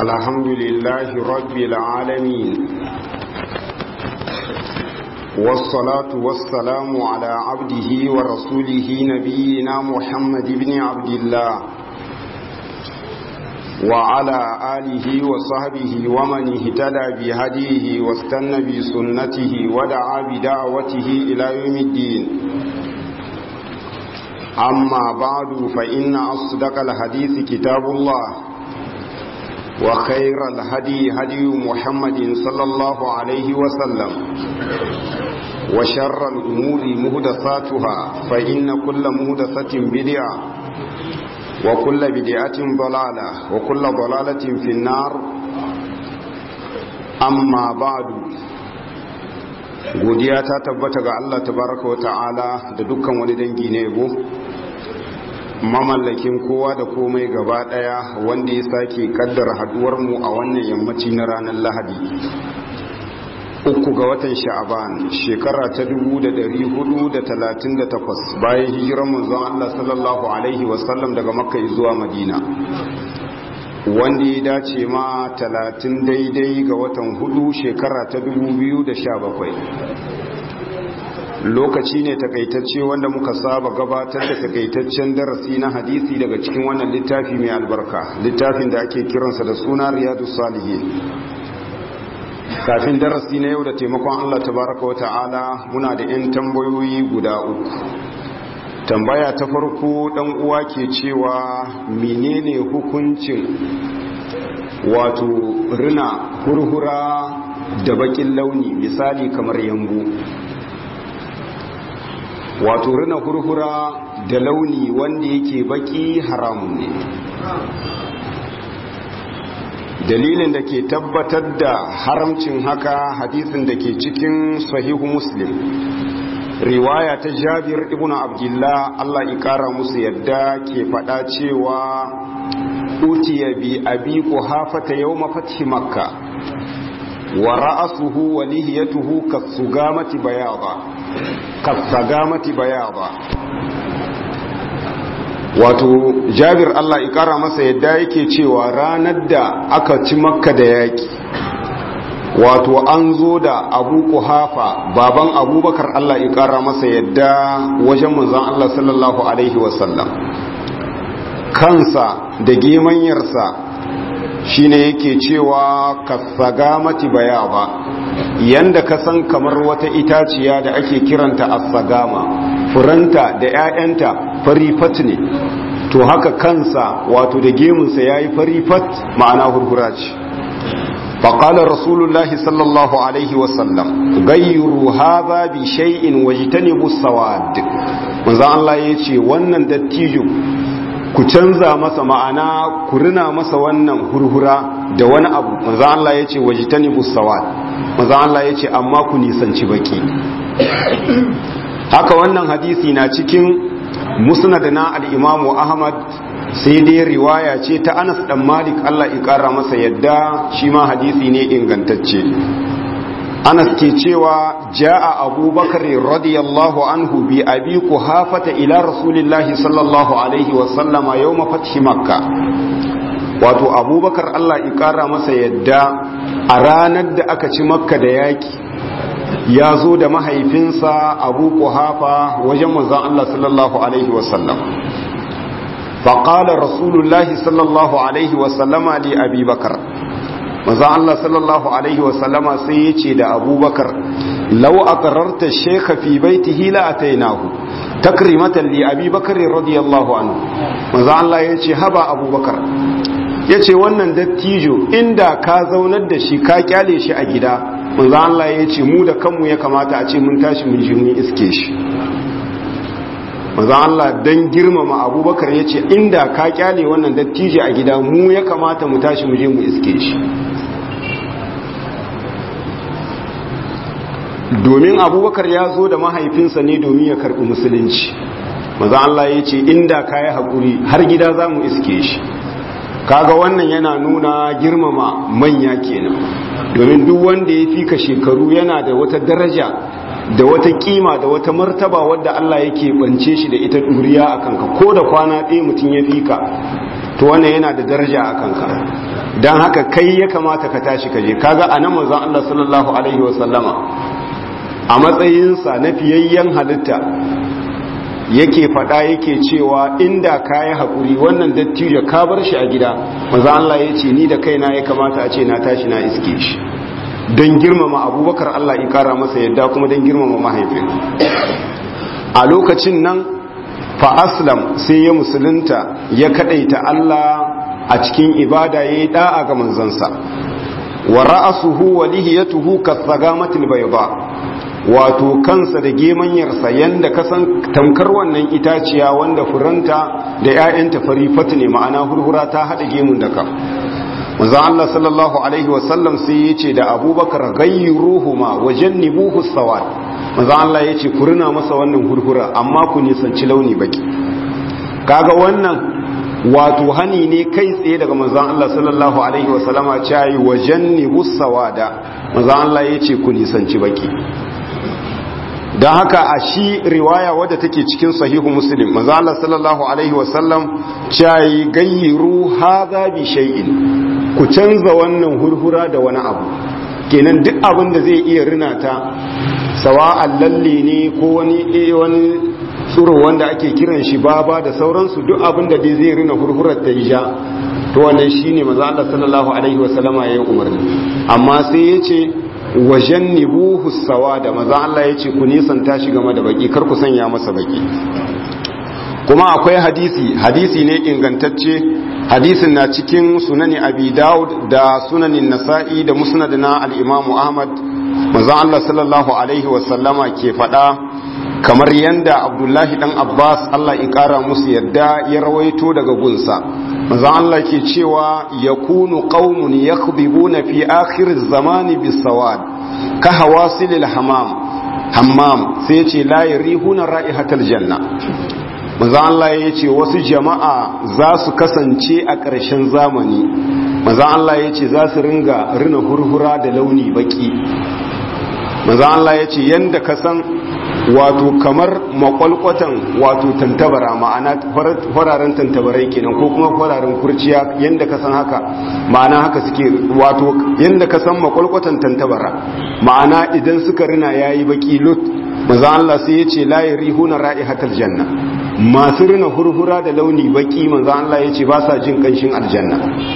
الحمد لله رب العالمين والصلاة والسلام على عبده ورسوله نبينا محمد بن عبد الله وعلى آله وصحبه ومن اهتدى بهديه واستنى بسنته ودعا بدعوته إلى يوم الدين أما بعد فإن أصدق الحديث كتاب الله وخير الهدي هدي محمد صلى الله عليه وسلم وشر الأمور مهدثاتها فإن كل مهدثة بدعة وكل بدعة ضلالة وكل ضلالة في النار أما بعد godiya ta tabbata ga Allah tabaraka wa ta'ala da dukkan wani dangi ne yabo mamallakin kowa da komai gaba daya wanda ya sake kaddara haduwar mu a wannan yammaci na ranar Lahadi uku ga watan sha'aban shekara ta 1438 bayan hijiran manzon Allah sallallahu alaihi wasallam daga makka zuwa madina wanda ya dace ma 30 daidai ga watan hudu shekara ta 2017 lokaci ne takaitacce wanda muka saba gabatar da takaitaccen darasi na hadisi daga cikin wannan littafi mai albarka littafin da ake kiransa da suna riyadu salihin kafin darasi na yau da taimakon Allah tabaraka wa ta'ala muna da 'yan tambayoyi guda uku tambaya ta farko dan uwa ke cewa menene hukuncin wato rina hurhura da bakin launi misali kamar yambu wato rina hurhura da launi wanda yake baki haramun ne dalilin da ke tabbatar da haramcin haka hadisin da ke cikin sahihu muslim riwaya ta jabir ibn abdullah Allah ikara musu yadda ke fada cewa utiya bi abi quhafata yawma fathi makka wa ra'asuhu wa lihiyatuhu kasugamati bayada kasugamati bayada wato jabir Allah ikara masa yadda yake cewa ranar da aka ci makka da yaki wato an zo da abu kuhafa baban abubakar Allah ikara masa yadda wajen manzon Allah sallallahu alaihi wasallam kansa da gemanyarsa shine yake cewa kasagamati bayaba yanda ka san kamar wata itaciya da ake kiranta asagama furanta da 'ya'yanta farifat ne to haka kansa wato da gemunsa ya yi farifat ma'ana hurhura ce faƙalar rasulullahi sallallahu alaihi wasallam gayyuru haza bi shay'in wajtanibu sawad manzo Allah ya ce wannan dattijo ku canza masa ma'ana ku rina masa wannan hurhura da wani abu manzo Allah ya ce wajtanibu sawad manzo Allah ya ce amma ku nisanci baki haka wannan hadisi na cikin musnad na al-imamu ahmad sai dai riwaya ce ta anas dan malik allah ikara masa yadda shi ma hadisi ne ingantacce anas ke cewa ja'a abubakar radiyallahu anhu bi abi kuhafata ila rasulillahi sallallahu alaihi wa sallama yawma fathi makka wato abubakar allah ikara masa yadda a ranar da aka ci makka da yaki ya zo da mahaifinsa abu kuhafa wajen manzan Allah sallallahu Alaihi wasallam faƙalar rasulullahi sallallahu Alaihi wasallama li abi bakar manzan Allah sallallahu Alaihi wasallama sai ya ce da abubakar lau a ƙararta shekha fi baiti hila a tainahu takrimatan li abi bakar radiyallahu anhu manzan Allah ya ce haba abubakar ya ce wannan dattijo inda ka zaunar da shi ka kyale shi a gida manzo Allah ya ce mu da kanmu ya kamata a ce mun tashi mun ji mun iske shi manzo Allah dan girmama Abubakar ya ce inda ka kyale wannan dattijo a gida mu ya kamata mu tashi mu je mu iske shi domin Abubakar ya zo da mahaifinsa ne domin ya karbi musulunci manzo Allah ya ce inda ka yi hakuri har gida za mu iske shi kaga wannan yana nuna girmama manya kenan domin duk wanda ya fika shekaru yana da wata daraja da wata kima da wata martaba wadda Allah yake bance shi da ita duriya a kanka ko da kwana ɗaya mutum ya fika to wannan yana da daraja a kanka don haka kai ya kamata ka tashi ka je kaga a nan manzon Allah sallallahu alaihi wasallama a matsayinsa na fiyayyen halitta yake faɗa yake cewa inda ka yi haƙuri wannan dattijo ka bar shi a gida manzon Allah ya ce ni da kaina ya kamata a ce na tashi na iske shi don girmama abubakar Allah ya kara masa yadda kuma don girmama mahaifin a lokacin nan fa aslam sai ya musulunta ya kadaita Allah a cikin ibada ya yi da'a ga manzansa wa ra'asuhu wa lihiyatuhu kasagamatil bayda wato kansa da gemanyarsa yanda kasan tamkar wannan itaciya wanda furanta da 'ya'yanta fari fatu ne ma'ana hurhura ta hada gemun da ka manzo Allah sallallahu alaihi wasallam sai ya ce da abubakar gayruhuma wa jannibuhu sawad manzo Allah ya ce ku rina masa wannan hurhura amma ku nisanci launi baki kaga wannan wato hani ne kai tsaye daga manzon Allah sallallahu alaihi wasallama cewa wa jannibus sawada manzo Allah ya ce ku nisanci baki don haka a shi riwaya wadda take cikin sahihu muslim manzo Allah sallallahu alaihi wasallam cewa gayyiru hadha bi shay'in ku canza wannan hurhura da wani abu kenan duk abin da zai iya rina ta sawa'an lalle ne ko wani wani tsuro wanda ake kiran shi baba da sauransu duk abin da dai zai rina hurhurar ta ja to wannan shine manzo Allah sallallahu alaihi wasallama yayin umarni amma sai yace wajen nibuhu sawa da maza Allah ya ce ku nisanta shi game da baki kar ku sanya masa baki kuma akwai hadisi hadisi ne ingantacce hadisin na cikin sunani abi daud da sunanin nasa'i da musnad na al-imamu ahmad maza Allah sallallahu alaihi wasallama ke faɗa kamar yanda abdullahi dan abbas Allah ya kara musu yadda ya rawaito daga gunsa maza Allah ke cewa yakunu qaumun yakhdhibuna fi akhir zamani bisawad ka hawasilil hamam hammam sai ya ce la yarihuna ra'ihatal janna maza Allah ya ce wasu jama'a za su kasance a ƙarshen zamani maza Allah ya ce za su ringa rina hurhura da launi baki maza Allah ya ce yanda ka san wato kamar makwalkwatan wato tantabara ma'ana fararen tantabarai kenan ko kuma fararen kurciya yadda ka san haka ma'ana haka suke wato yadda ka san makwalkwatan tantabara ma'ana idan suka rina yayi baki lut maza Allah sai ya ce la yarihuna ra'ihatal janna masu rina hurhura da launi baki maza Allah ya ce ba sa jin kanshin aljanna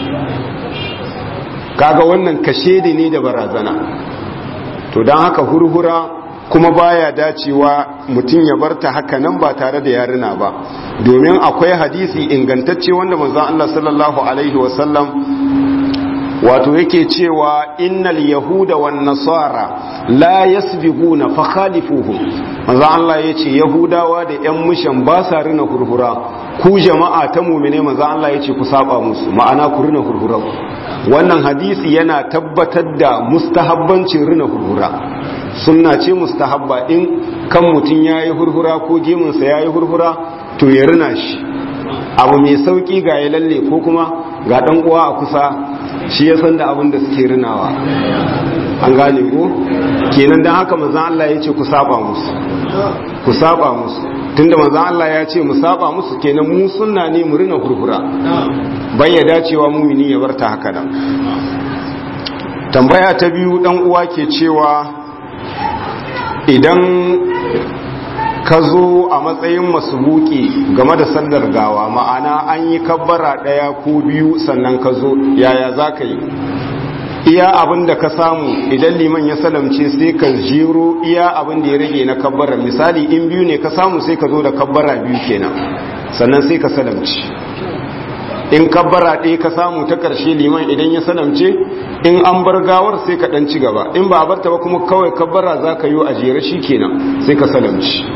kaga wannan kashedi ne da barazana to don haka hurhura kuma baya dacewa mutum ya barta haka nan ba tare da yarina ba domin akwai hadisi ingantacce wanda manzon Allah sallallahu alaihi wasallam wato yake cewa innal yahuda wan nasara la yasbiquna fa khalifuhum manzon Allah yace yahudawa da yan mushan ba sa rina hurhura ku jama'a ta mu'mine manzon Allah yace ku saba musu ma'ana ku rina hurhura wannan hadisi yana tabbatar da mustahabbancin rina hurhura sunna ce mustahabba in kan mutum ya yi hurhura ko gemunsa ya yi hurhura to ya rina shi abu mai sauki ga ya lalle ko kuma ga dan uwa a kusa shi ya san da abin da suke rinawa an gane ko kenan dan haka manzon Allah ya ce ku saba musu ku saba musu tunda manzon Allah ya ce mu saba musu kenan mu sunna ne mu rina hurhura bai ya dacewa mumini ya barta haka nan tambaya ta biyu dan uwa ke cewa idan ka zo a matsayin masubuki game da sallar gawa ma'ana an yi kabbara ɗaya ko biyu sannan ka zo yaya za ka yi iya abin da ka samu idan liman ya salamce sai ka jero iya abin da ya rage na kabbara misali in biyu ne ka samu sai ka zo da kabbara biyu kenan sannan sai ka salamce in kabbara ɗaya ka samu ta ƙarshe liman idan ya salamce in an bar gawar sai ka ɗan ci gaba in ba a barta ba kuma kawai kabbara za ka yi a jere shi kenan sai ka salamci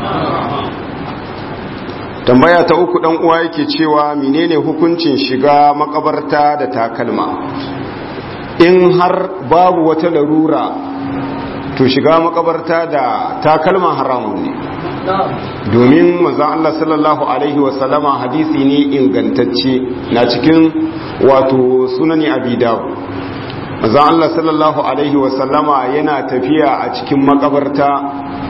tambaya ta uku ɗan uwa yake cewa menene hukuncin shiga makabarta da takalma in har babu wata larura to shiga makabarta da takalma haramun ne domin manzon Allah sallallahu alaihi wasallama hadisi ne ingantacce na cikin wato sunani abi dawud manzon Allah sallallahu alaihi wasallama yana tafiya a cikin makabarta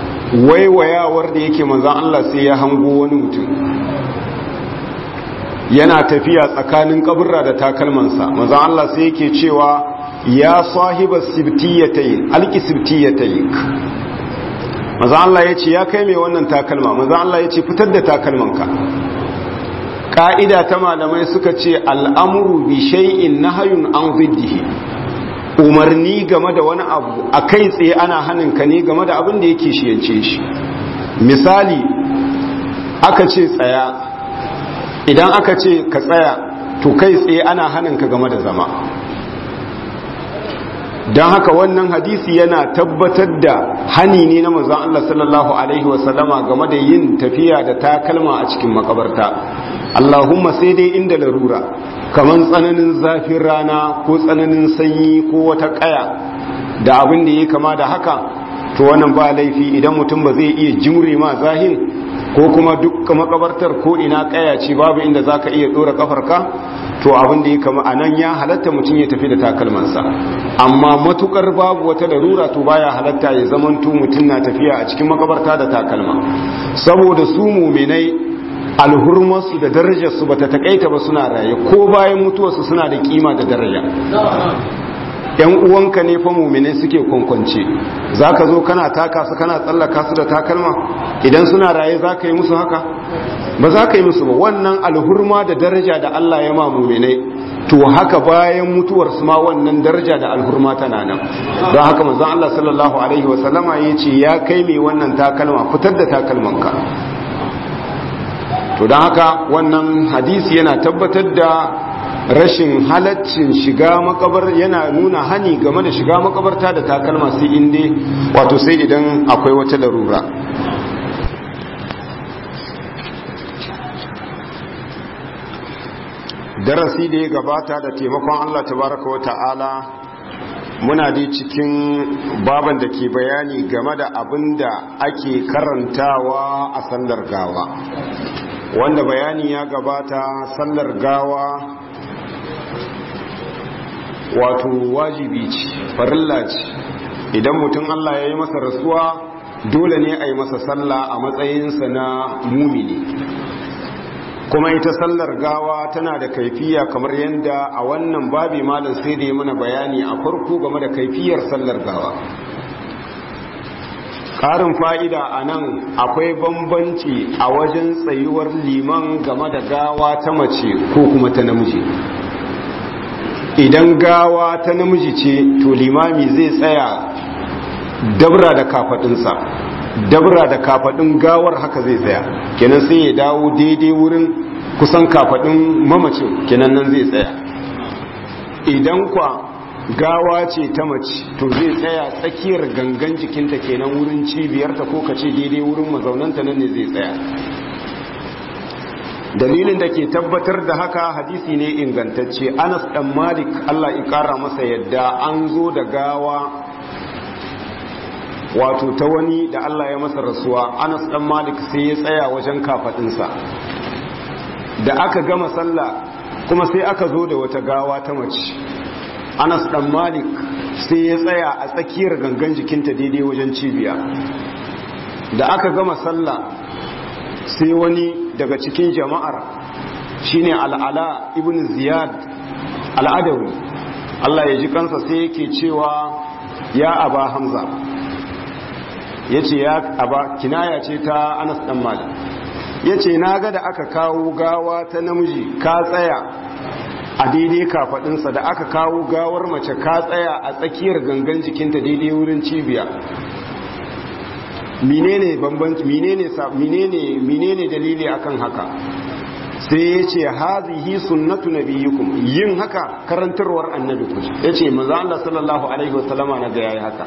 waiwayawar da yake manzon Allah sai ya hango wani mutum yana tafiya tsakanin kaburra da takalmansa manzon Allah sai yake cewa ya sahiba sibtiyatayn alki sibtiyatayn manzon Allah yace ya kai mai wannan takalma manzon Allah yace fitar da takalmanka ka'ida ta malamai suka ce al'amuru bi shay'in nahyun an ziddihi umarni game da wani abu a kai tsaye ana haninka ne game da abin da yake shiyance shi misali aka ce tsaya idan aka ce ka tsaya to kai tsaye ana haninka game da zama don haka wannan hadisi yana tabbatar da hani ne na manzon Allah sallallahu alaihi wasallama game da yin tafiya da takalma a cikin makabarta Allahumma sai dai inda larura kamar tsananin zafin rana ko tsananin sanyi ko wata kaya da abin da ya kama da haka to wannan ba laifi idan mutum ba zai iya jimre ma zahin ko kuma duk makabartar ko ina kaya ce babu inda zaka iya dora kafarka to abin da ya kama a nan ya halatta mutum ya tafi da takalmansa amma matukar babu wata larura to baya halatta ya zamanto mutum na tafiya a cikin makabarta da takalma saboda su muminai alhurmarsu da darajarsu ba ta takaita ba suna raye ko bayan mutuwarsu suna da kima da daraja yan uwanka ne fa muminai suke kwankwance za ka zo kana taka su kana tsallaka su da takalma idan suna raye za ka yi musu haka ba za ka yi musu ba wannan alhurma da daraja da Allah ya ma muminai to haka bayan mutuwarsu ma wannan daraja da alhurma tana nan don haka manzon Allah sallallahu alaihi wasallama ya ce ya kai mai wannan takalma fitar da takalmanka to don haka wannan hadisi yana tabbatar da rashin halaccin shiga makabar yana nuna hani game da shiga makabarta da takalma sai inda wato sai idan akwai wata larura darasi da ya gabata da taimakon Allah tabaraka wa ta'ala muna dai cikin baban da ke bayani game da abin da ake karantawa a sallar gawa wanda bayani ya gabata sallar gawa wato wajibi ce farilla ce idan mutum Allah ya yi masa rasuwa dole ne a yi masa sallah a matsayinsa na mumini kuma ita sallar gawa tana da kaifiya kamar yadda a wannan babi malam sai da ya mana bayani a farko game da kaifiyar sallar gawa ƙarin fa'ida a nan akwai bambanci a wajen tsayuwar liman game da gawa ta mace ko kuma ta namiji idan gawa ta namiji ce to limami zai tsaya dabra da kafaɗinsa dabra da kafaɗin gawar haka zai tsaya kenan sai ya dawo daidai wurin kusan kafaɗin mamacin kenan nan zai tsaya idan kwa gawa ce ta mace to zai tsaya tsakiyar gangan jikinta kenan wurin cibiyarta ko kace daidai wurin mazaunanta nan ne zai tsaya dalilin da ke tabbatar da haka hadisi ne ingantacce anas dan malik allah ikara masa yadda an zo da gawa wato ta wani da allah ya masa rasuwa anas dan malik sai ya tsaya wajen kafadinsa da aka gama sallah kuma sai aka zo da wata gawa ta mace anas dan malik sai ya tsaya a tsakiyar gangan jikinta daidai wajen cibiya da aka gama sallah sai wani daga cikin jama'ar shine al'ala ibn ziyad al'adawi Allah ya ji kansa sai yake cewa ya aba hamza ya ce ya aba kinaya ce ta anas dan malik ya ce na ga da aka kawo gawa ta namiji ka tsaya a daidai kafadinsa da aka kawo gawar mace ka tsaya a tsakiyar gangan jikinta daidai wurin cibiya menene bambanci menene menene menene dalili akan haka sai ya ce hazihi sunnatu nabiyikum yin haka karantarwar annabi ku yace manzo Allah sallallahu alaihi wasallama na ga yayi haka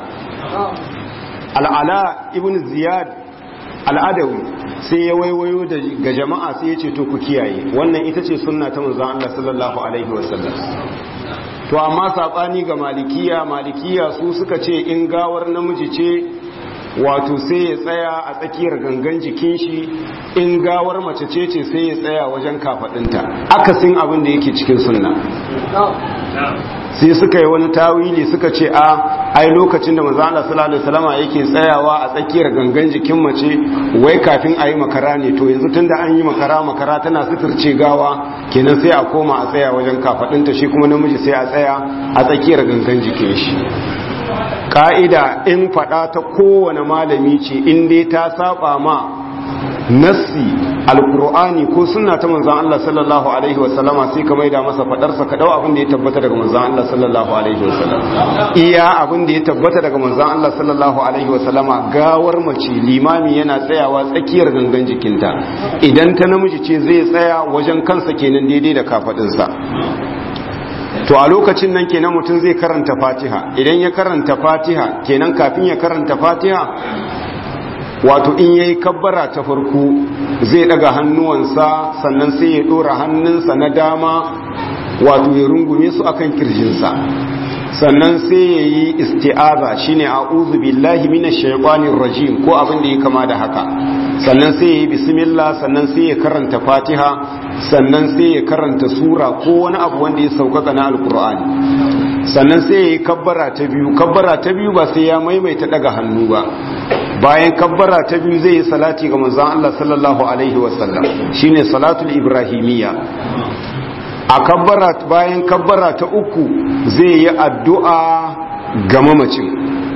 al'ala ibn ziyad al'adawi sai ya waiwayo ga jama'a sai ya ce to ku kiyaye wannan ita ce sunna ta manzo Allah sallallahu alaihi wasallam to amma sabani ga malikiya malikiya su suka ce in gawar namiji ce wato sai ya tsaya a tsakiyar gangan jikin shi in gawar mace ce ce sai ya tsaya wajen kafadinta akasin abin da yake cikin sunna sai suka yi wani tawili suka ce a ai lokacin da manzo Allah sallallahu alaihi wasallam yake tsayawa a tsakiyar gangan jikin mace wai kafin a yi makara ne to yanzu tunda an yi makara makara tana suturce gawa kenan sai a koma a tsaya wajen kafadinta shi kuma namiji sai a tsaya a tsakiyar gangan jikin shi ka'ida in fada ta kowane malami ce in dai ta saba ma nassi alkur'ani ko sunna ta manzon Allah sallallahu alaihi wasallama sai ka maida masa fadarsa ka dau abin da ya tabbata daga manzon Allah sallallahu alaihi wasallam iya abin da ya tabbata daga manzon Allah sallallahu alaihi wasallama gawar mace limami yana tsayawa tsakiyar gangan jikinta idan ta namiji ce zai tsaya wajen kansa kenan daidai da kafadinsa to a lokacin nan kenan mutum zai karanta fatiha idan ya karanta fatiha kenan kafin ya karanta fatiha wato in yayi kabbara ta farko zai daga hannuwansa sannan sai ya dora hannunsa na dama wato ya rungume su akan kirjinsa sannan sai ya yi isti'aza shine a'udhu billahi minash shaitanir rajim ko abin da ya kama da haka sannan sai ya yi bismillah sannan sai ya karanta fatiha sannan sai ya karanta sura ko wani abu wanda ya sauƙaƙa na alkur'ani sannan sai ya yi kabbara ta biyu kabbara ta biyu ba sai ya maimaita daga hannu ba bayan kabbara ta biyu zai yi salati ga manzon Allah sallallahu alaihi wasallam shine salatul ibrahimiyya a kabbara bayan kabbara ta uku zai yi addu'a ga mamacin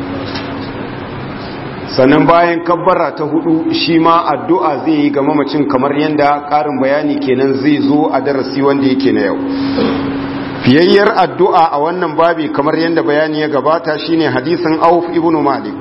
sannan bayan kabbara ta hudu shi ma addu'a zai yi ga mamacin kamar yadda ƙarin bayani kenan zai zo a darasi wanda yake na yau fiyayyar addu'a a wannan babi kamar yadda bayani ya gabata shine hadisin auf ibn malik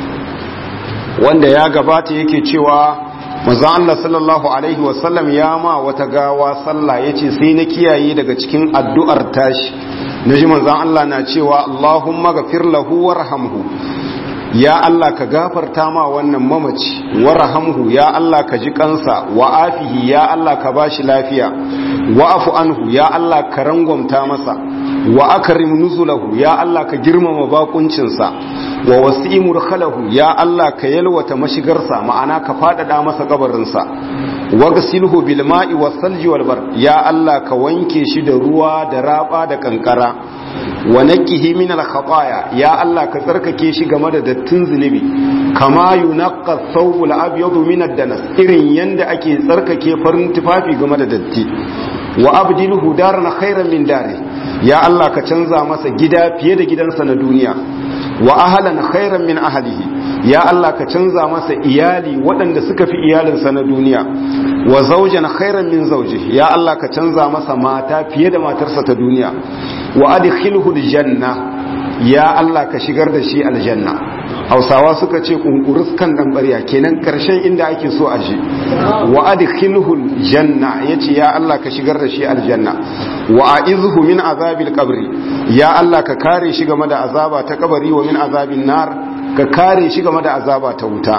wanda ya gabata yake cewa manzon Allah sallallahu alaihi wasallam ya ma wata gawa sallah yace sai na kiyaye daga cikin addu'ar tashi naji manzon Allah na cewa Allahumma ghafir lahu warhamhu ya Allah ka gafarta ma wannan mamaci warhamhu ya Allah ka ji kansa wa afihi ya Allah ka bashi lafiya wa afu anhu ya Allah ka rangwamta masa wa akrim nuzulahu ya Allah ka girmama bakuncinsa wa wasi'i murkhalahu ya Allah ka yalwata mashigarsa ma'ana ka fadada masa kabarinsa wagsilhu bil ma'i was salji wal bar ya Allah ka wanke shi da ruwa da raba da kankara wa naqihi min al khataya ya Allah ka tsarkake shi game da dattin zunubi kama yunqqa thawb al abyad min ad danas irin yanda ake tsarkake farin tufafi game da datti wa abdilhu daran khairan min dari ya Allah ka canza masa gida fiye da gidansa na duniya wa ahlan khairan min ahlihi ya Allah ka canza masa iyali waɗanda suka fi iyalinsa na duniya wa zawjan khairan min zawjihi ya Allah ka canza masa mata fiye da matarsa ta duniya wa adkhilhu aljanna ya Allah ka shigar da shi aljanna Hausawa suka ce kunkurus kan dan barya kenan karshen inda ake so a je wa adkhilhu aljanna yace ya Allah ka shigar da shi aljanna wa a'izhu min azabil qabri ya Allah ka kare shi game da azaba ta kabari wa min azabin nar ka kare shi game da azaba ta wuta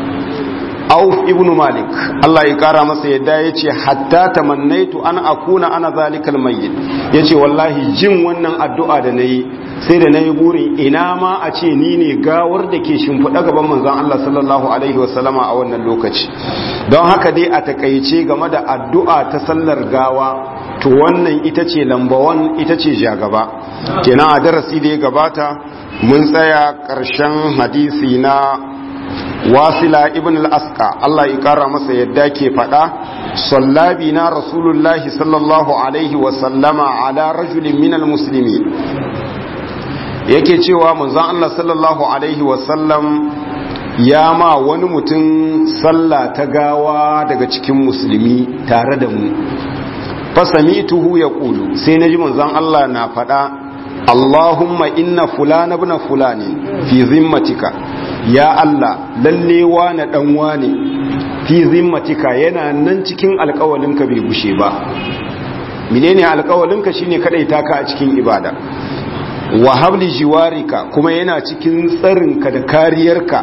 Auf ibn Malik Allah ya kara masa yadda ya ce hatta tamannaitu an akuna ana zalikal mayyit ya ce wallahi jin wannan addu'a da na yi sai da na yi burin ina ma a ce ni ne gawar da ke shimfiɗa gaban manzon Allah sallallahu alaihi wasallama a wannan lokaci don haka dai a takaice game da addu'a ta sallar gawa to wannan ita ce lambawan ita ce jagaba kenan a darasi da ya gabata mun tsaya ƙarshen hadisi na wasila ibn al-asqa Allah ya kara masa yadda ke faɗa sallabi na rasulullahi sallallahu alaihi wa sallama ala rajulin minal muslimi yake cewa manzon Allah sallallahu alaihi wa sallam ya ma wani mutum sallah ta gawa daga cikin musulmi tare da mu fasamituhu ya ƙulu sai na ji manzon Allah na faɗa Allahumma inna fulana ibn fulani fi zimmatika ya Allah lalle wane dan wane fi zimmatika yana nan cikin alƙawalinka bai gushe ba menene alƙawalinka shine kadaita ka a cikin ibada wa habli jiwarika kuma yana cikin tsarinka da kariyarka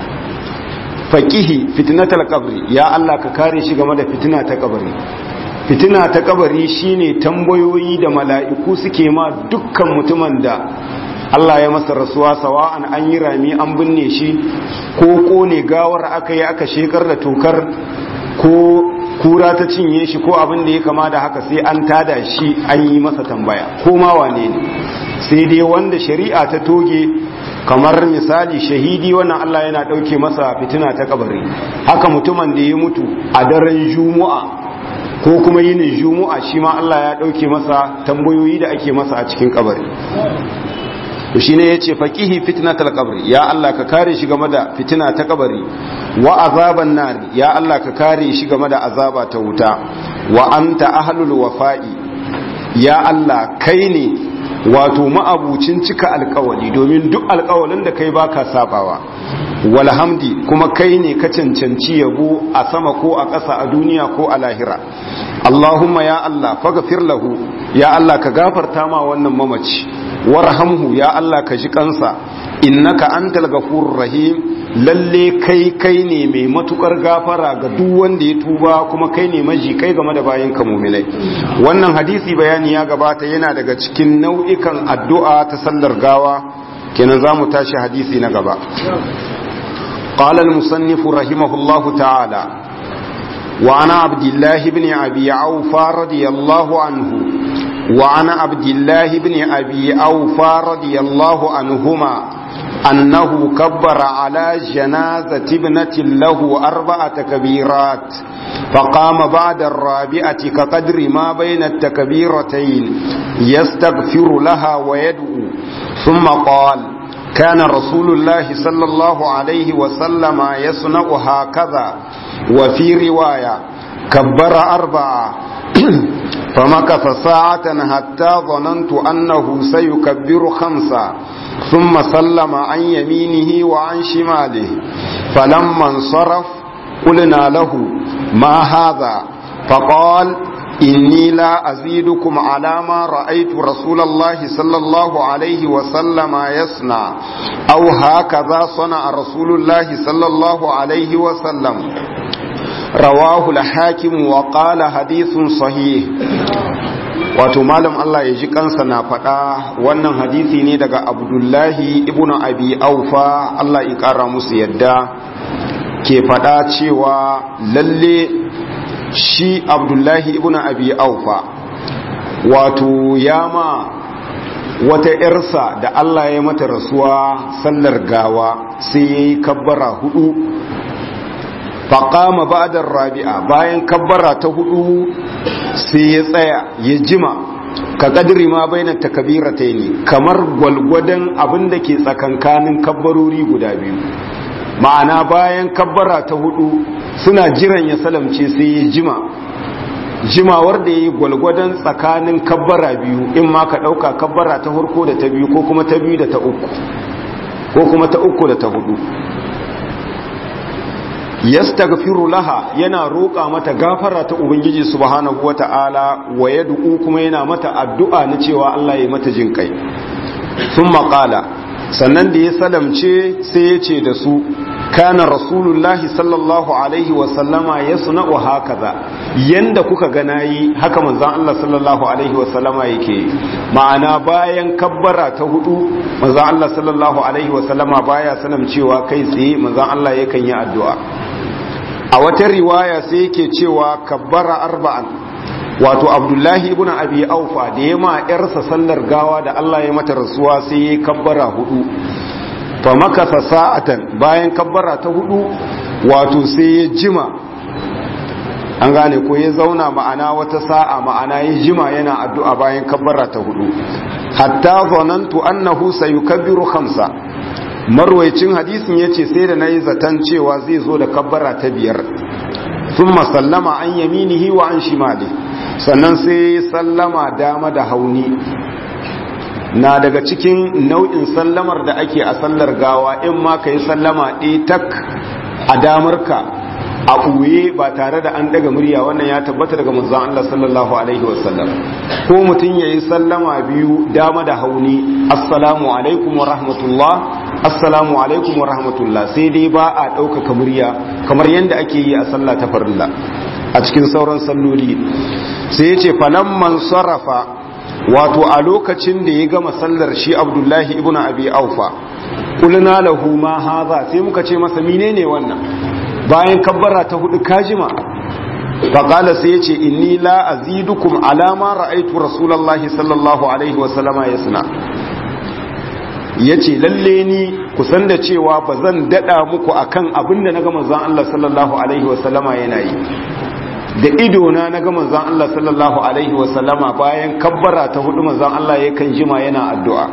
faqihi fitnatal qabri ya Allah ka kare shi game da fitina ta kabari fitina ta kabari shine tambayoyi da mala'iku suke ma dukkan mutumin da Allah ya masa rasuwa sawa'an an yi rami an binne shi ko kone gawar aka yi aka shekar da tokar ko kura ta cinye shi ko abin da ya kama da haka sai an tada shi an yi masa tambaya ko ma wane ne sai dai wanda shari'a ta toge kamar misali shahidi wannan Allah yana ɗauke masa fitina ta kabari haka mutumin da ya mutu a daren juma'a ko kuma yinin juma'a shi ma Allah ya ɗauke masa tambayoyi da ake masa a cikin kabari to shine yace faqihi fitnatal qabri ya Allah ka kare shi game da fitina ta kabari wa azaban nar ya Allah ka kare shi game da azaba ta wuta wa anta ahlul wafa'i ya Allah kai ne wato ma'abucin cika alkawali domin duk alkawalin da kai baka sabawa walhamdi kuma kai ne ka cancanci yabo a sama ko a ƙasa a duniya ko a lahira Allahumma ya Allah faghfir lahu ya Allah ka gafarta ma wannan mamaci warhamhu ya Allah ka ji kansa innaka antal ghafurur rahim lalle kai kai ne mai matukar gafara ga duk wanda ya tuba kuma kai ne maji kai game da bayan ka mu'minai wannan hadisi bayani ya gabata yana daga cikin nau'ikan addu'a ta sallar gawa kenan zamu tashi hadisi na gaba قال المصنف رحمه الله تعالى وعن عبد الله بن أبي عوفى رضي الله عنه وعن عبد الله بن أبي أوفى رضي الله عنهما أنه كبر على جنازة ابنة له أربع تكبيرات فقام بعد الرابعة كقدر ما بين التكبيرتين يستغفر لها ويدعو ثم قال كان رسول الله صلى الله عليه وسلم يصنع هكذا وفي رواية كبر أربعة فمكث ساعة حتى ظننت أنه سيكبر خمسة ثم سلم عن يمينه وعن شماله فلما انصرف قلنا له ما هذا فقال إني لا أزيدكم على ما رأيت رسول الله صلى الله عليه وسلم يصنع أو هكذا صنع رسول الله صلى الله عليه وسلم رواه الحاكم وقال حديث صحيح wato malam Allah ya ji kansa na faɗa wannan hadisi ne daga abdullahi ibn abi aufa Allah ya ƙara musu yadda ke faɗa cewa lalle shi abdullahi ibn abi aufa wato yama wata ‘yarsa da Allah ya mata rasuwa sallar gawa sai ya yi kabbara hudu faƙama ba'adar rabi'a bayan kabbara ta hudu sai ya tsaya ya jima ka ƙadiri ma bai na takabira ta ne kamar gwalgwadon abin da ke tsakankanin kabbarori guda biyu ma'ana bayan kabbara ta hudu suna jiran ya salamce sai ya jima jimawar da ya yi gwalgwadon tsakanin kabbara biyu in ma ka ɗauka kabbara ta harko da ta biyu ko kuma ta biyu da ta uku ko kuma ta uku da ta hudu yastaghfiru laha yana roƙa mata gafara ta ubangiji subhanahu wata'ala wa yad'u kuma yana mata addu'a na cewa Allah ya mata jin kai thumma qala sannan da ya salamce sai ya ce da su kana rasulullahi sallallahu alaihi wasallama ya suna'u hakaza yanda kuka ga nayi haka manzon Allah sallallahu alaihi wasallama yake ma'ana bayan kabbara ta hudu manzon Allah sallallahu alaihi wasallama baya salam cewa kai tsaye manzon Allah yakan yi addu'a a wata riwaya sai yake cewa kabbara arba'an wato abdullahi ibn abi aufa da ya ma yarsa sallar gawa da Allah ya mata rasuwa sai ya kabbara hudu fa makasa sa'atan bayan kabbara ta hudu wato sai ya jima an gane ko ya zauna ma'ana wata sa'a ma'ana ya jima yana addu'a bayan kabbara ta hudu hatta zanantu annahu sayukabbiru khamsa marwaicin hadisin yace sai da nayi zaton cewa zai zo da kabbara ta biyar thumma sallama an yaminihi wa an shimali sannan sai sallama dama da hauni na daga cikin nau'in sallamar da ake a sallar gawa in ma ka yi sallama ɗaya tak a damarka a ɓuye ba tare da an daga murya wannan ya tabbata daga manzon Allah sallallahu alaihi wasallam ko mutum ya yi sallama biyu dama da hauni assalamu alaikum wa rahmatullah assalamu alaikum wa rahmatullah sai dai ba a ɗaukaka murya kamar yadda ake yi a sallah ta farilla a cikin sauran salloli sai ya ce falamman sarrafa wato a lokacin da ya gama sallar shi abdullahi ibn abi aufa kulna lahu ma haza sai muka ce masa menene wannan bayan kabbara ta hudu kajima faƙala sai ya ce inni la azidukum alama ra'aitu rasulallahi sallallahu alaihi wasallama ya suna ya ce lalle ni kusan da cewa ba zan daɗa muku akan abin da na ga manzon Allah sallallahu alaihi wasallama yana yi da idona na ga manzon Allah sallallahu alaihi wasallama bayan kabbara ta hudu manzon Allah yakan jima yana addu'a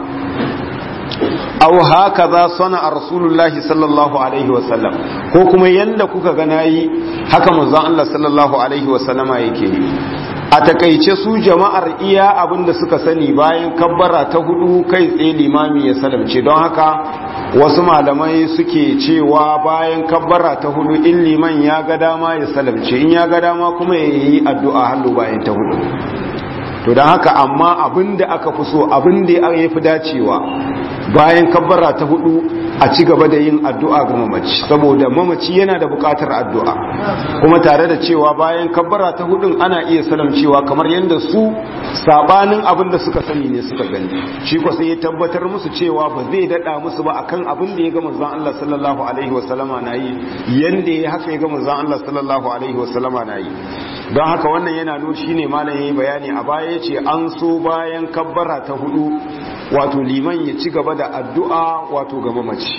aw haka za sana a rasulullahi sallallahu alaihi wasallam ko kuma yanda kuka ga nayi haka manzon Allah sallallahu alaihi wasallama yake yi a takaice su jama'ar iya abinda suka sani bayan kabbara ta hudu kai tsaye limami ya salamce don haka wasu malamai suke cewa bayan kabbara ta hudu in liman ya ga dama ya salamce in ya ga dama kuma ya yi addu'a hallu bayan ta hudu to don haka amma abinda aka fi so abinda ya fi dacewa bayan kabbara ta hudu a ci gaba da yin addu'a ga mamaci saboda mamaci yana da bukatar addu'a kuma tare da cewa bayan kabbara ta hudun ana iya salamcewa kamar yadda su sabanin abin da suka sani ne suka gani shi ko sai ya tabbatar musu cewa ba zai dada musu ba akan abin da ya ga manzon Allah sallallahu alaihi wasallama nayi yanda ya haka ya ga manzon Allah sallallahu alaihi wasallama nayi don haka wannan yana nuna shine malam yayi bayani a baya yace an so bayan kabbara ta hudu wato liman ya ci gaba da addu'a wato ga mamaci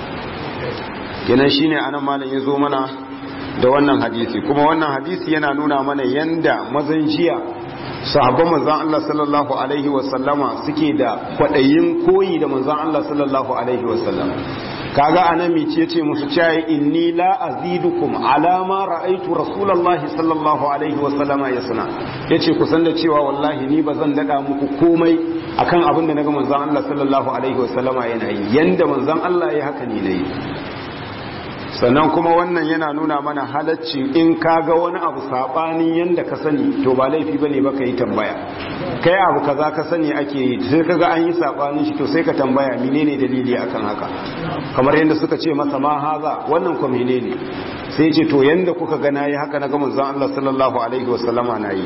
kenan shine anan malam ya zo mana da wannan hadisi kuma wannan hadisi yana nuna mana yanda mazan jiya sahabban manzan Allah sallallahu alaihi wasallama suke da kwaɗayin koyi da manzan Allah sallallahu alaihi wasallam kaga anan mi ce ce musu cewa inni la azidukum ala ma ra'aytu rasulullahi sallallahu alaihi wasallama yasna yace ku san da cewa wallahi ni bazan dada muku komai akan abin da naga manzon Allah sallallahu alaihi wasallama yana yi yanda manzon Allah ya haka ni nayi sannan kuma wannan yana nuna mana halaccin in ka ga wani abu saɓani yadda ka sani to ba laifi ba ne ba ka yi tambaya kai abu kaza ka sani ake yi sai ka ga an yi saɓanin shi to sai ka tambaya menene dalili akan haka kamar yadda suka ce masa ma haza wannan ko menene sai ce to yadda kuka ga nayi haka na ga manzon Allah sallallahu alaihi wasallama nayi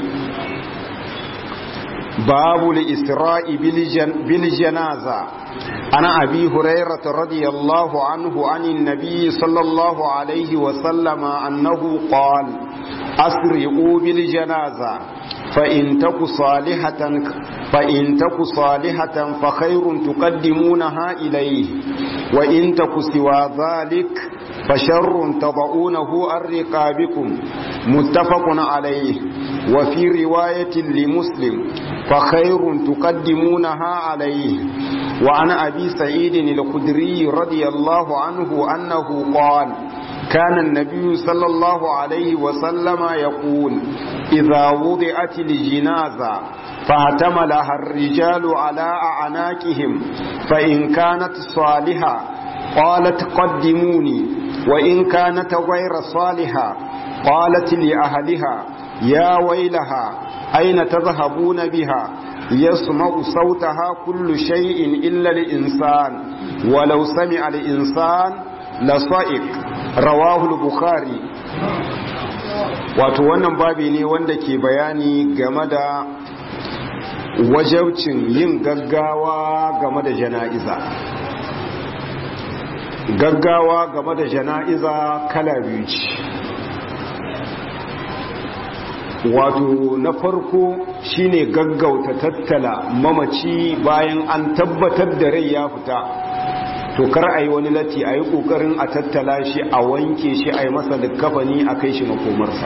babu li-isra'i bil janaza عن أبي هريرة رضي الله عنه عن النبي صلى الله عليه وسلم أنه قال أسرعوا بالجنازة فإن تك صالحة فإن تك صالحة فخير تقدمونها إليه وإن تك سوى ذلك فشر تضعونه عن رقابكم متفق عليه وفي رواية لمسلم فخير تقدمونها عليه وعن أبي سعيد الخدري رضي الله عنه أنه قال كان النبي صلى الله عليه وسلم يقول إذا وضعت الجنازة فاعتملها الرجال على أعناقهم فإن كانت صالحة قالت قدموني وإن كانت غير صالحة قالت لأهلها يا ويلها أين تذهبون بها يسمع صوتها كل شيء إلا الإنسان ولو سمع الإنسان لصائق رواه البخاري wato wannan babi ne wanda ke bayani game da wajabcin yin gaggawa game da jana'iza gaggawa game da jana'iza kala biyu ce wato na farko shine gaggauta tattala mamaci bayan an tabbatar da rai ya fita to kar a yi wani latti a yi ƙoƙarin a tattala shi a wanke shi a yi masa da kafani a kai shi makomarsa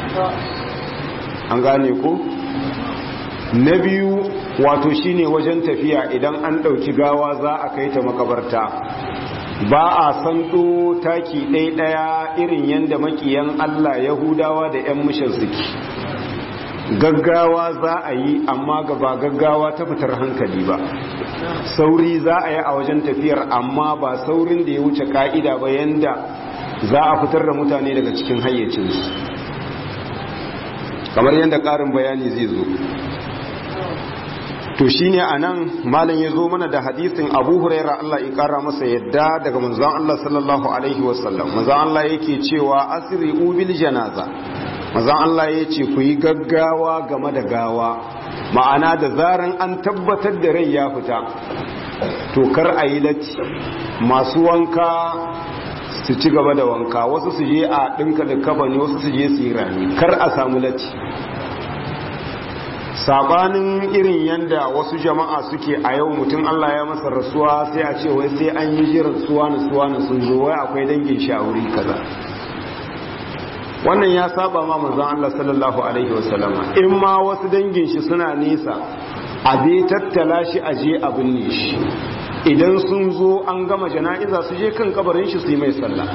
an gane ko na biyu wato shine wajen tafiya idan an ɗauki gawa za a kai ta makabarta ba a santo taki ɗaya irin yadda makiyan Allah Yahudawa da 'yan mishan suke gaggawa za a yi amma ba gaggawa ta fitar hankali ba sauri za a yi a wajen tafiyar amma ba saurin da ya wuce ka'ida ba yanda za a fitar da mutane daga cikin hayyacinsu kamar yadda ƙarin bayani zai zo to shine anan malam ya zo mana da hadisin Abu Huraira Allah ya kara masa yadda daga manzon Allah sallallahu alaihi wasallam manzon Allah yake cewa asri bil janaza manzon Allah yace ku yi gaggawa game da gawa ma'ana da zaran an tabbatar da rai ya fita to kar a yi latti masu wanka su ci gaba da wanka wasu su je a ɗinka da kafa ne wasu su je su yi rami kar a samu latti sabanin irin yanda wasu jama'a suke a yau mutum Allah ya masa rasuwa sai a ce wai sai an yi jiran suwa na suwa na sun zo wai akwai dangin shi a wuri kaza wannan ya saba ma manzon Allah sallallahu alaihi wasallama in ma wasu dangin shi suna nesa a bai tattala shi a je a binne shi idan sun zo an gama jana'iza su je kan kabarin shi su yi mai sallah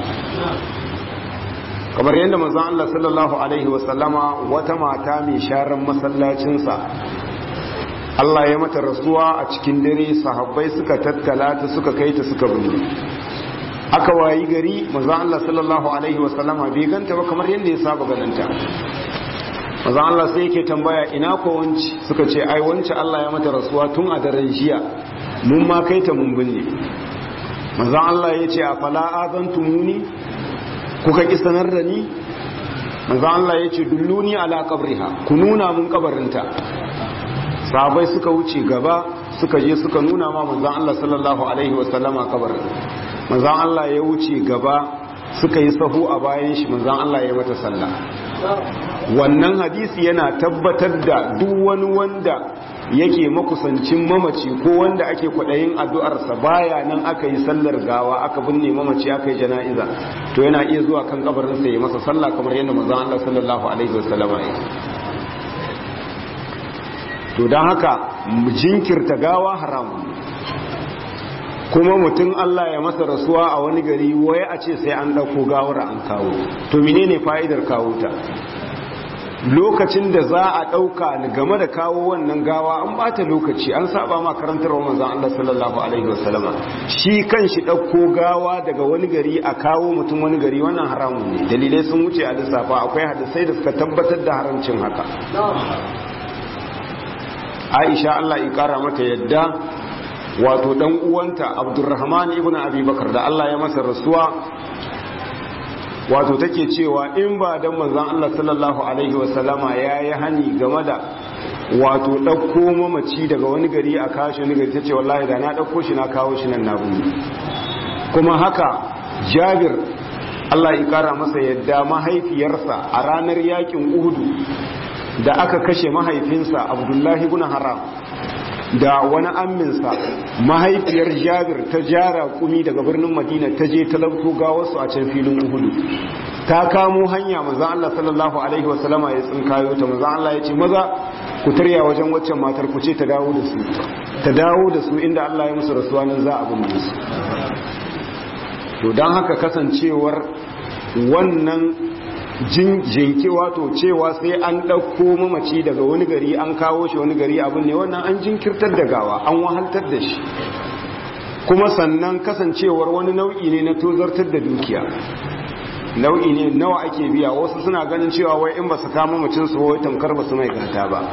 kamar yadda manzon Allah sallallahu alaihi wasallama wata mata mai sharan masallacinsa Allah ya mata rasuwa a cikin dare sahabbai suka tattala ta suka kai ta suka binne aka wayi gari manzon Allah sallallahu alaihi wasallama bai ganta ba kamar yadda ya saba ganinta manzon Allah sai yake tambaya ina ko wanci suka ce ai wanci Allah ya mata rasuwa tun a daren jiya mun ma kai ta mun binne manzon Allah ya ce a fala azantumuni kuka ki sanar da ni manzo Allah ya ce dulluni ala qabriha ku nuna mun kabarinta sahabbai suka wuce gaba suka je suka nuna ma manzo Allah sallallahu alaihi wasallama kabarin manzo Allah ya wuce gaba suka yi sahu a bayan shi manzo Allah ya mata sallah wannan hadisi yana tabbatar da duk wani wanda yake makusancin mamaci ko wanda ake kwaɗayin addu'arsa baya nan aka yi sallar gawa aka binne mamaci aka yi jana'iza to yana iya zuwa kan kabarinsa ya masa sallah kamar yadda manzon Allah sallallahu alaihi wasallama ya to don haka jinkirta gawa haramun kuma mutum Allah ya masa rasuwa a wani gari waye a ce sai an ɗauko gawar an kawo to menene fa'idar kawo ta lokacin da za a ɗauka game da kawo wannan gawa an bata lokaci an saba ma karantar wa manzan Allah sallallahu alaihi wasallama shi kan shi ɗauko gawa daga wani gari a kawo mutum wani gari wannan haramun ne dalilai sun wuce a lissafa akwai hadisai da suka tabbatar da haramcin haka aisha Allah ya kara mata yadda wato dan uwanta abdurrahman ibn abi bakar da Allah ya masa rasuwa wato take cewa in ba dan manzon Allah sallallahu alaihi wasallama yayi hani game da wato dauko mamaci daga wani gari a kashi wani gari tace wallahi da na dauko shi na kawo shi nan na buni kuma haka Jabir Allah ya kara masa yadda mahaifiyarsa a ranar yakin Uhudu da aka kashe mahaifinsa Abdullahi ibn Haram da wani amminsa mahaifiyar jabir ta jara kumi daga birnin madina ta je talauto gawarsu a can filin uhudu ta kamo hanya maza Allah sallallahu alaihi wasallama ya tsinkayo ta maza Allah ya ce maza ku tarya wajen waccan matar ku ce ta dawo da su ta dawo da su inda Allah ya musu rasuwa nan za a bin su to don haka kasancewar wannan jinki wato cewa sai an ɗauko mamaci daga wani gari an kawo shi wani gari abin ne wannan an jinkirtar da gawa an wahaltar da shi kuma sannan kasancewar wani nau'i ne na tozartar da dukiya nau'i ne nawa ake biya wasu suna ganin cewa wai in ba su kama mutum su wai tamkar ba su mai gata ba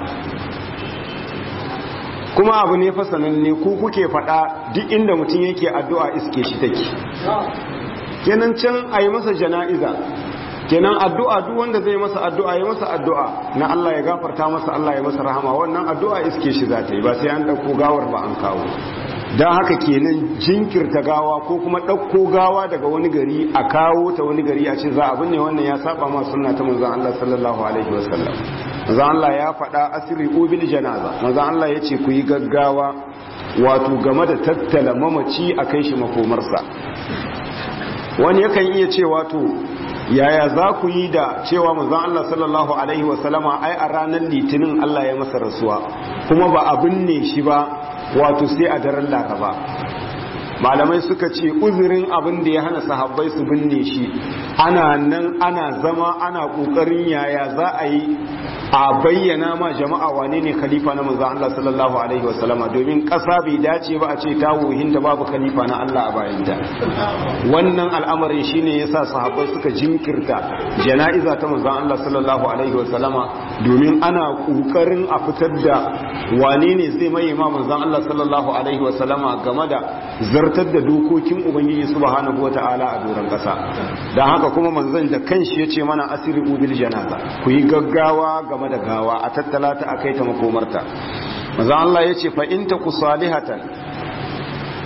kuma abu ne fa sananne ku kuke faɗa duk inda mutum yake addu'a iske shi take kenan can a yi masa jana'iza kenan addu'a duk wanda zai masa addu'a ya masa addu'a na Allah ya gafarta masa Allah ya masa rahama wannan addu'a iske shi za ta yi ba sai an ɗauko gawar ba an kawo don haka kenan jinkirta gawa ko kuma ɗauko gawa daga wani gari a kawo ta wani gari a ce za a binne wannan ya saba ma sunna ta manzon Allah sallallahu alaihi wasallam manzon Allah ya faɗa asiri ubil janaza manzon Allah ya ce ku yi gaggawa wato game da tattala mamaci a kai shi makomarsa wani yakan iya ce wato yaya za ku yi da cewa manzon Allah sallallahu alaihi wasallama ai a ranar litinin Allah ya masa rasuwa kuma ba a binne shi ba wato sai a daren laraba malamai suka ce uzurin abin da ya hana sahabbai su binne shi ana nan ana zama ana kokarin yaya za a yi a bayyana ma jama'a wane ne khalifa na manzo Allah sallallahu alaihi wasallama domin kasa bai dace ba a ce ta wuhinta babu khalifa na Allah a bayanta wannan al'amarin shine yasa sahabbai suka jinkirta jana'iza ta manzo Allah sallallahu alaihi wasallama domin ana kokarin a fitar da wane ne zai mai ma manzo Allah sallallahu alaihi wasallama game da zartar da dokokin ubangiji subhanahu wataala a doron kasa dan haka kuma manzon da kanshi yace mana asiri bil janaza ku yi gaggawa game da gawa a tattala ta akai ta makomarta manzon Allah yace fa in taku salihatan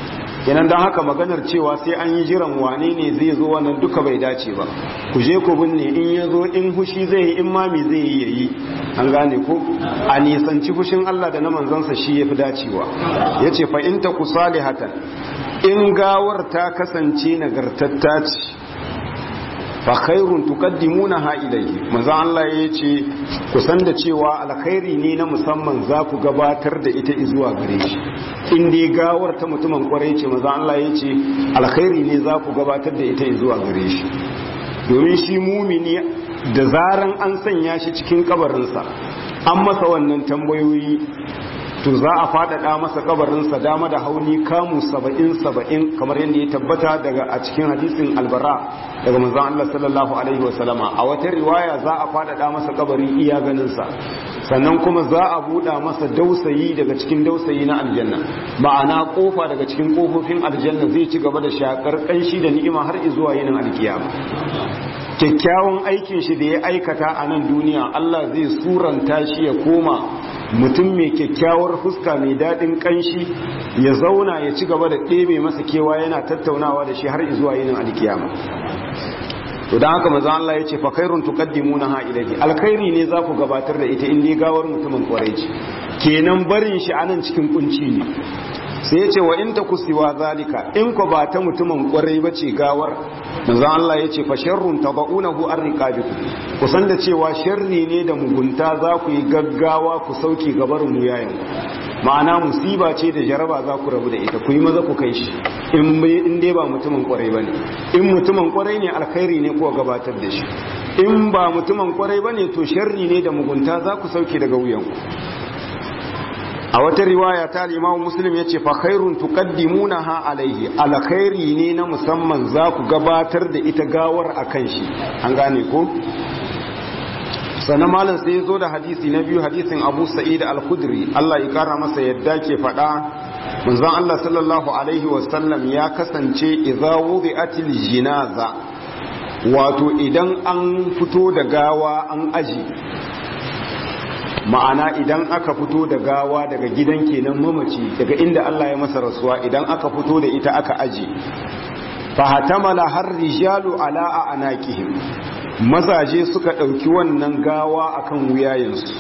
kenan don haka maganar cewa sai an yi jiran wane ne zai zo wannan duka bai dace ba ku je ku binne in ya zo in hushi zai yi in mami zai yi yayi an gane ko a nisanci fushin Allah da na manzansa shi ya fi dacewa ya ce fa'inta ku salihatan in gawar ta kasance nagartatta ce fa khairun tuqaddimuna ha ilayhi manzo Allah ya ce ku san da cewa alkhairi ne na musamman za ku gabatar da ita zuwa gare shi in dai gawar ta mutumin kwarai ce manzo Allah ya ce alkhairi ne za ku gabatar da ita zuwa gare shi domin shi mumini da zaran an sanya shi cikin kabarinsa an masa wannan tambayoyi to za a faɗaɗa masa kabarinsa dama da hauni kamu saba'in saba'in kamar yadda ya tabbata daga a cikin hadisin albara daga manzon Allah sallallahu alaihi wasallama a wata riwaya za a faɗaɗa masa kabari iya ganinsa sannan kuma za a buɗa masa dausayi daga cikin dausayi na aljanna ma'ana kofa daga cikin kofofin aljanna zai ci gaba da shakar kanshi da ni'ima har zuwa yinin alkiyama kyakkyawan aikin shi da ya aikata a nan duniya Allah zai suranta shi ya koma mutum mai kyakkyawar fuska mai daɗin ƙanshi ya zauna ya ci gaba da ɗebe masa kewa yana tattaunawa da shi har zuwa yinin alkiyama to dan haka manzo Allah ya ce fa khairun tuqaddimuna ha ilayhi alkhairi ne za ku gabatar da ita in dai gawar mutumin kwarai ce kenan barin shi anan cikin kunci ne sai ya ce wa in ta kusiwa zalika in ko ba ta mutumin kwarai ba ce gawar manzo Allah ya ce fa sharrun tabaunahu arriqabikum ku san da cewa sharri ne da mugunta za ku yi gaggawa ku sauke gabarin mu yayin ma'ana musiba ce da jaraba za ku rabu da ita ku yi maza ku kai shi in dai ba mutumin kwarai ba ne in mutumin kwarai ne alkhairi ne kuwa gabatar da shi in ba mutumin kwarai ba ne to sharri ne da mugunta za ku sauke daga wuyanku a wata riwaya ta limamu muslim ya ce fa khairun tuqaddimuna ha alaihi alkhairi ne na musamman za ku gabatar da ita gawar akan shi an gane ko sannan malam sai ya zo da hadisi na biyu hadisin abu sa'id al-khudri Allah ya kara masa yadda ke faɗa manzon Allah sallallahu alaihi wasallam ya kasance idza wudi'atil jinaza wato idan an fito da gawa an aji ma'ana idan aka fito da gawa daga gidan kenan mamaci daga inda Allah ya masa rasuwa idan aka fito da ita aka aji fa hatamala har rijalu ala anaqihim mazaje suka ɗauki wannan gawa akan wuyayensu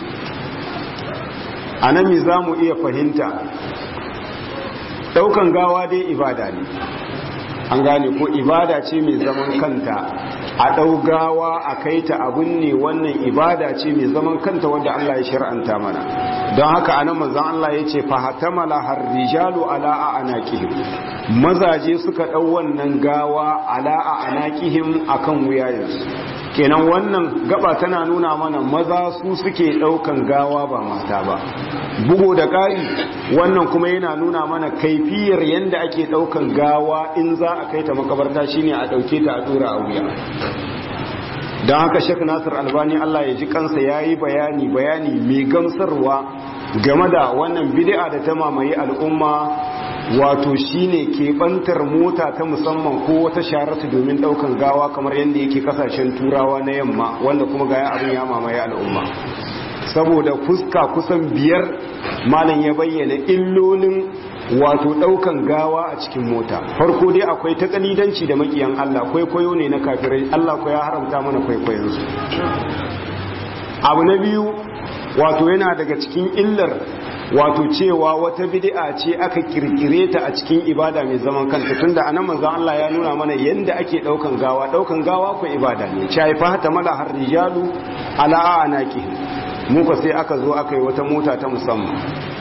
a nan mi za mu iya fahimta ɗaukan gawa dai ibada ne an gane ko ibada ce mai zaman kanta a ɗau gawa a kai ta abin ne wannan ibada ce mai zaman kanta wadda Allah ya shir'anta mana don haka anan manzon Allah ya ce fahatamala har rijalu ala a anaqihim mazaje suka ɗau wannan gawa ala a anaqihim akan wuyayensu kenan wannan gaba tana nuna mana maza su suke daukan gawa ba mata ba bugu da ƙari wannan kuma yana nuna mana kaifiyar yadda ake daukan gawa in za a kai ta makabarta shine a dauke ta a dora a wuya don haka shek nasir albani allah ya ji kansa ya yi bayani bayani mai gamsarwa game da wannan bid'a da ta mamaye al'umma wato shine keɓantar mota ta musamman ko wata sharatu domin ɗaukan gawa kamar yadda yake kasashen turawa na yamma wanda kuma gaya abin ya mamaye al'umma saboda fuska kusan biyar malam ya bayyana illolin wato ɗaukan gawa a cikin mota farko dai akwai ta kalidanci da makiyan Allah kwaikwayo ne na kafirai Allah ko ya haramta mana kwaikwayonsu abu na biyu wato yana daga cikin illar wato cewa wata bid'a ce aka kirkire ta a cikin ibada mai zaman kanta tunda anan manzo Allah ya nuna mana yanda ake daukan gawa daukan gawa ko ibada ne chai fa ta mala har rijalu ala anaki mu ko sai aka zo aka yi wata mota ta musamman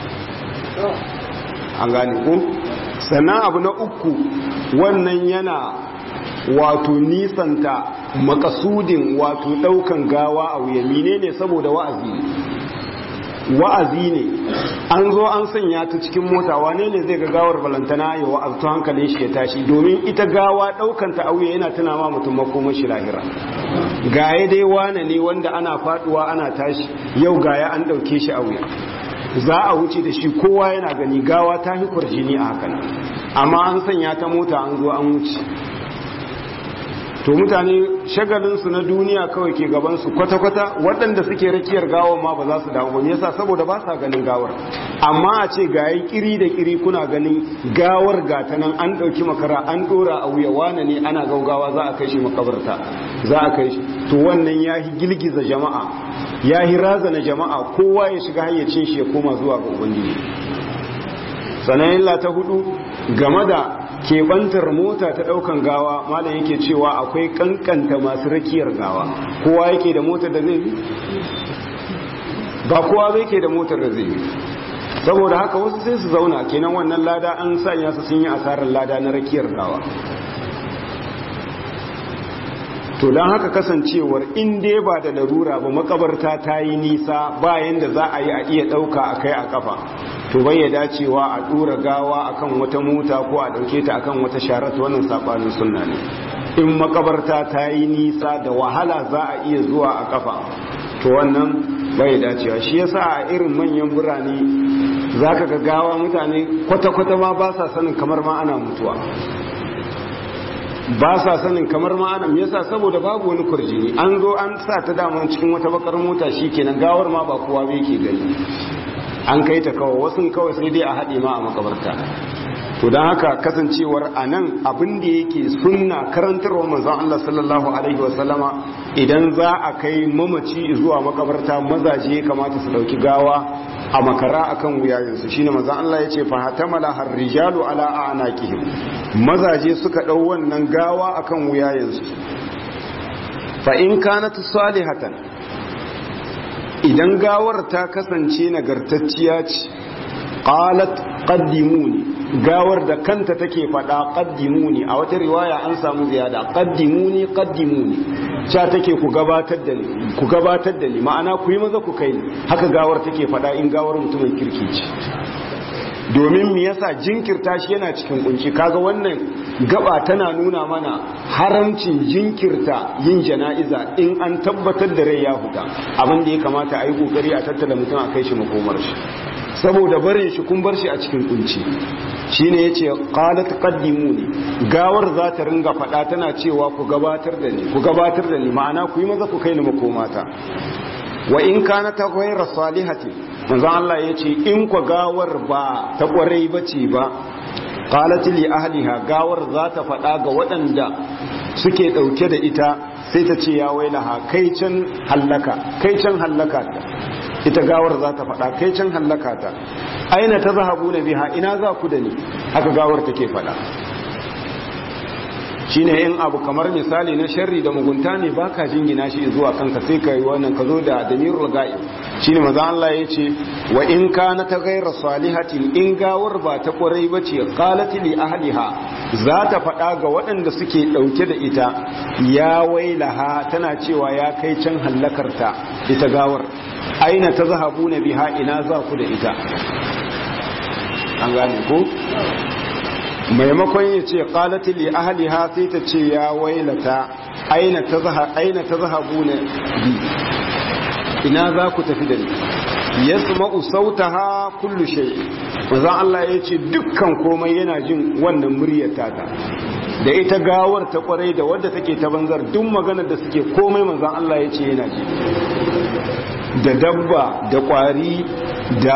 an gane ku sannan abu na uku wannan yana wato nisanta makasudin wato daukan gawa a wuya menene saboda wa'azi wa'azi ne an zo an sanya ta cikin mota wane ne zai ga gawar balantana ya wa'aztu hankalin shi ya tashi domin ita gawa daukanta auye yana tuna ma mutum makomar shi lahira gaya dai wane ne wanda ana faduwa ana tashi yau gaya an dauke shi auye za a wuce da shi kowa yana gani gawa ta fi kwarjini a hakan amma an sanya ta mota an zo an wuce to mutane shagalinsu na duniya kawai ke gabansu kwata-kwata waɗanda suke rakiyar gawar ma ba za su damu ba yasa saboda ba sa ganin gawar amma a ce ga yi kiri da kiri kuna ganin gawar gata nan an ɗauki makara an ɗora a wuya wane ne ana gaugawa za a kai shi makabarta za a kai shi to wannan ya yi girgiza jama'a ya yi razana jama'a kowa ya shiga hayyacin shi ya koma zuwa ga ubangiji sanayin ta hudu game da keɓantar mota ta ɗaukan gawa malam yake cewa akwai kankanta masu rakiyar gawa kowa yake da motar da zai bi ba kowa zai ke da motar da zai bi saboda haka wasu sai su zauna kenan wannan lada an sanya su sun yi asarar lada na rakiyar gawa to don haka kasancewar in dai ba da larura ba makabarta ta yi nisa bayan da za a yi a iya ɗauka a kai a kafa to bai ya dacewa a ɗora gawa akan wata mota ko a ɗauke ta akan wata sharat wannan saɓanin sunna ne in makabarta ta yi nisa da wahala za a iya zuwa a kafa to wannan bai dacewa shi yasa a irin manyan birane za ka ga gawa mutane kwata-kwata ma ba sa sanin kamar ma ana mutuwa ba sa sanin kamar ma'ana yasa saboda babu wani kurjini an zo an sa ta dama cikin wata bakar mota kenan gawar ma ba kowa bai ke gani an kai ta kawai wasu kawai sai dai a haɗe ma a makabarta to don haka kasancewar a nan abin da yake sunna karantarwa manzon Allah sallallahu alaihi wasallama idan za a kai mamaci zuwa makabarta mazaje kamata su dauki gawa a makara akan wuyayensu shine manzon Allah ya ce fa hatamala harrijalu ala a'naqihim mazaje suka dau wannan gawa akan wuyayensu fa in kanat salihatan idan gawar ta kasance nagartacciya ce qalat qaddimuni gawar da kanta take faɗa qaddimuni a wata riwaya an samu ziyada qaddimuni qaddimuni cha take ku gabatar da ni ku gabatar da ni ma'ana ku yi maza ku kai ni haka gawar take faɗa in gawar mutumin kirki ce domin me yasa jinkirta shi yana cikin kunci kaga wannan gaba tana nuna mana haramcin jinkirta yin jana'iza in an tabbatar da rai ya huta abin da ya kamata a yi kokari a tattala mutum a kai shi makomar shi saboda barin shi kun bar shi a cikin kunci shine yace qalat qaddimuni gawar za ta ringa fada tana cewa ku gabatar da ni ku gabatar da ni ma'ana ku yi maza ku kai ni makomata wa in kana ta ghayra salihati manzo Allah yace in ku gawar ba ta kwarai bace ba qalat li ahliha gawar za ta fada ga waɗanda suke dauke da ita sai ta ce ya wailaha kai can hallaka kai can hallaka ita gawar za ta faɗa kai can hallaka ta aina ta zahabu na biha ina za ku da ni haka gawar take faɗa shine in abu kamar misali na sharri da mugunta ne baka jingina shi zuwa kanka sai ka yi wannan ka zo da damirul ga'ib shine maza Allah ya ce wa in kana ta gaira salihatin in gawar ba ta kwarai ba ce qalat li ahliha za ta faɗa ga waɗanda suke ɗauke da ita ya wailaha tana cewa ya kai can hallakarta ita gawar aina ta zahabu na biha ina za ku da ita an gane ko maimakon ya ce qalati li ahliha sai ta ce ya wailata aina ta zahabu na bi ina za ku tafi da ni yasma'u sautaha kullu shay manzon Allah ya ce dukkan komai yana jin wannan muryar tata da ita gawar ta kwarai da wadda take ta banzar duk maganar da suke komai manzon Allah ya ce yana ji da dabba da kwari da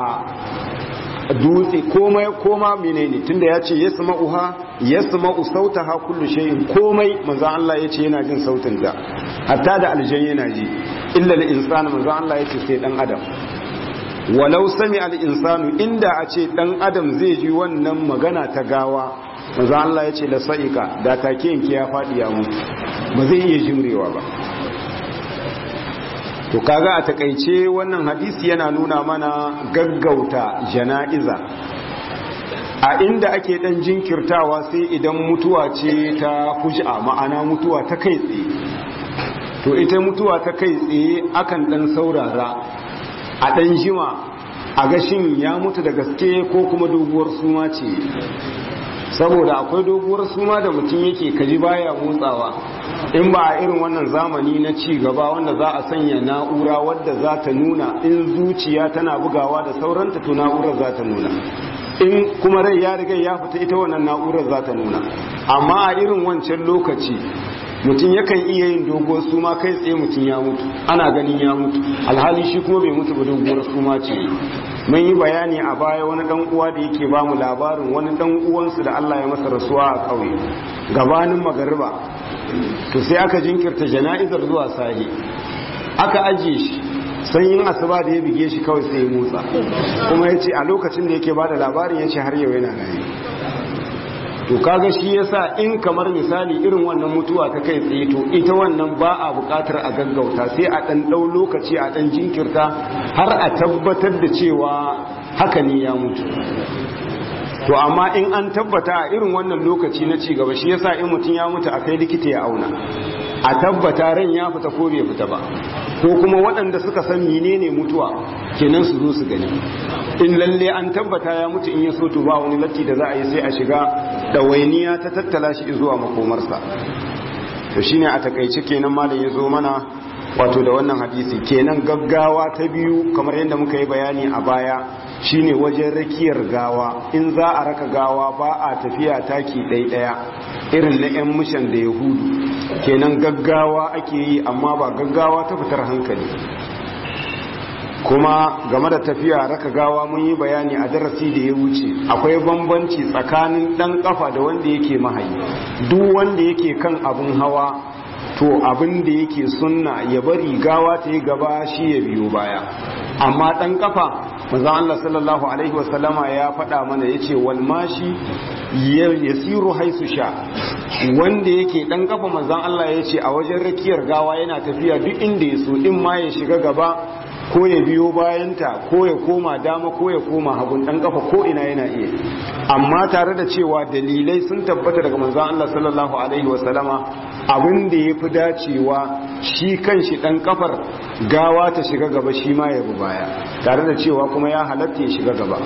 dutse komai koma menene tunda ya ce ya sama uha ya sama usauta ha kullu shayin komai manzan Allah ya ce yana jin sautin ta hatta da aljan yana ji illa al insanu manzan Allah ya ce sai dan adam walau sami al insanu inda a ce dan adam zai ji wannan magana ta gawa manzan Allah ya ce la sa'ika da take yanki ya fadi ya mutu ba zai iya jimrewa ba to kaga a takaice wannan hadisi yana nuna mana gaggauta jana'iza a inda ake dan jinkirtawa sai idan mutuwa ce ta fuj'a ma'ana mutuwa ta kai tsaye to ita mutuwa ta kai tsaye akan dan saurara a dan jima a gashin ya mutu da gaske ko kuma doguwar suma ce saboda akwai doguwar suma da mutum yake kaji baya motsawa in ba a irin wannan zamani na ci gaba wanda za a sanya na'ura wadda za ta nuna in zuciya tana bugawa da sauranta to na'urar za ta nuna in kuma rai ya riga ya fita ita wannan na'urar za ta nuna amma a irin wancan lokaci mutum yakan iya yin doguwar suma kai tsaye mutum ya mutu ana ganin ya mutu alhali shi kuma bai mutu ba doguwar suma ce mun yi bayani a baya wani dan uwa da yake ba mu labarin wani dan uwansu da Allah ya masa rasuwa a kauye gabanin magariba to sai aka jinkirta jana'izar zuwa sahi aka ajiye shi sanyin asuba da ya bige shi kawai sai ya motsa kuma ya ce a lokacin da yake ba da labarin ya ce har yau yana rayu to kaga shi yasa in kamar misali irin wannan mutuwa ta kai tsaye to ita wannan ba a bukatar a gaggauta sai a dan dau lokaci a dan jinkirta har a tabbatar da cewa haka ne ya mutu to amma in an tabbata a irin wannan lokaci na ci gaba shi yasa in mutum ya mutu a kai likita ya auna a tabbata ran ya fita ko bai fita ba ko kuma waɗanda suka san menene mutuwa kenan su zo su gani in lalle an tabbata ya mutu in ya so to ba wani latti da za a yi sai a shiga ɗawainiya ta tattala shi zuwa makomarsa to shine a takaice kenan malam ya zo mana wato da wannan hadisi kenan gaggawa ta biyu kamar yadda muka yi bayani a baya shine wajen rakiyar gawa in za a raka gawa ba a tafiya taki ɗaiɗaya irin na 'yan mishan da yahudu kenan gaggawa ake yi amma ba gaggawa ta fitar hankali kuma game da tafiya raka gawa mun yi bayani a darasi da ya wuce akwai bambanci tsakanin ɗan ƙafa da wanda yake mahayi duk wanda yake kan abin hawa to abin da yake sunna ya bari gawa ta yi gaba shi ya biyo baya amma ɗan ƙafa manzon Allah sallallahu alaihi wasallama ya faɗa mana yace wal mashi yasiru haisu sha wanda yake ɗan ƙafa manzon Allah yace a wajen rakiyar gawa yana tafiya duk inda ya so in ma ya shiga gaba ko ya biyo bayanta ko ya koma dama ko ya koma hagun dan kafa ko ina yana iya amma tare da cewa dalilai sun tabbata daga manzon Allah sallallahu alaihi wasallama abin da yafi dacewa shi kanshi dan kafar gawa ta shiga gaba shi ma ya bi baya tare da cewa kuma ya halatta ya shiga gaba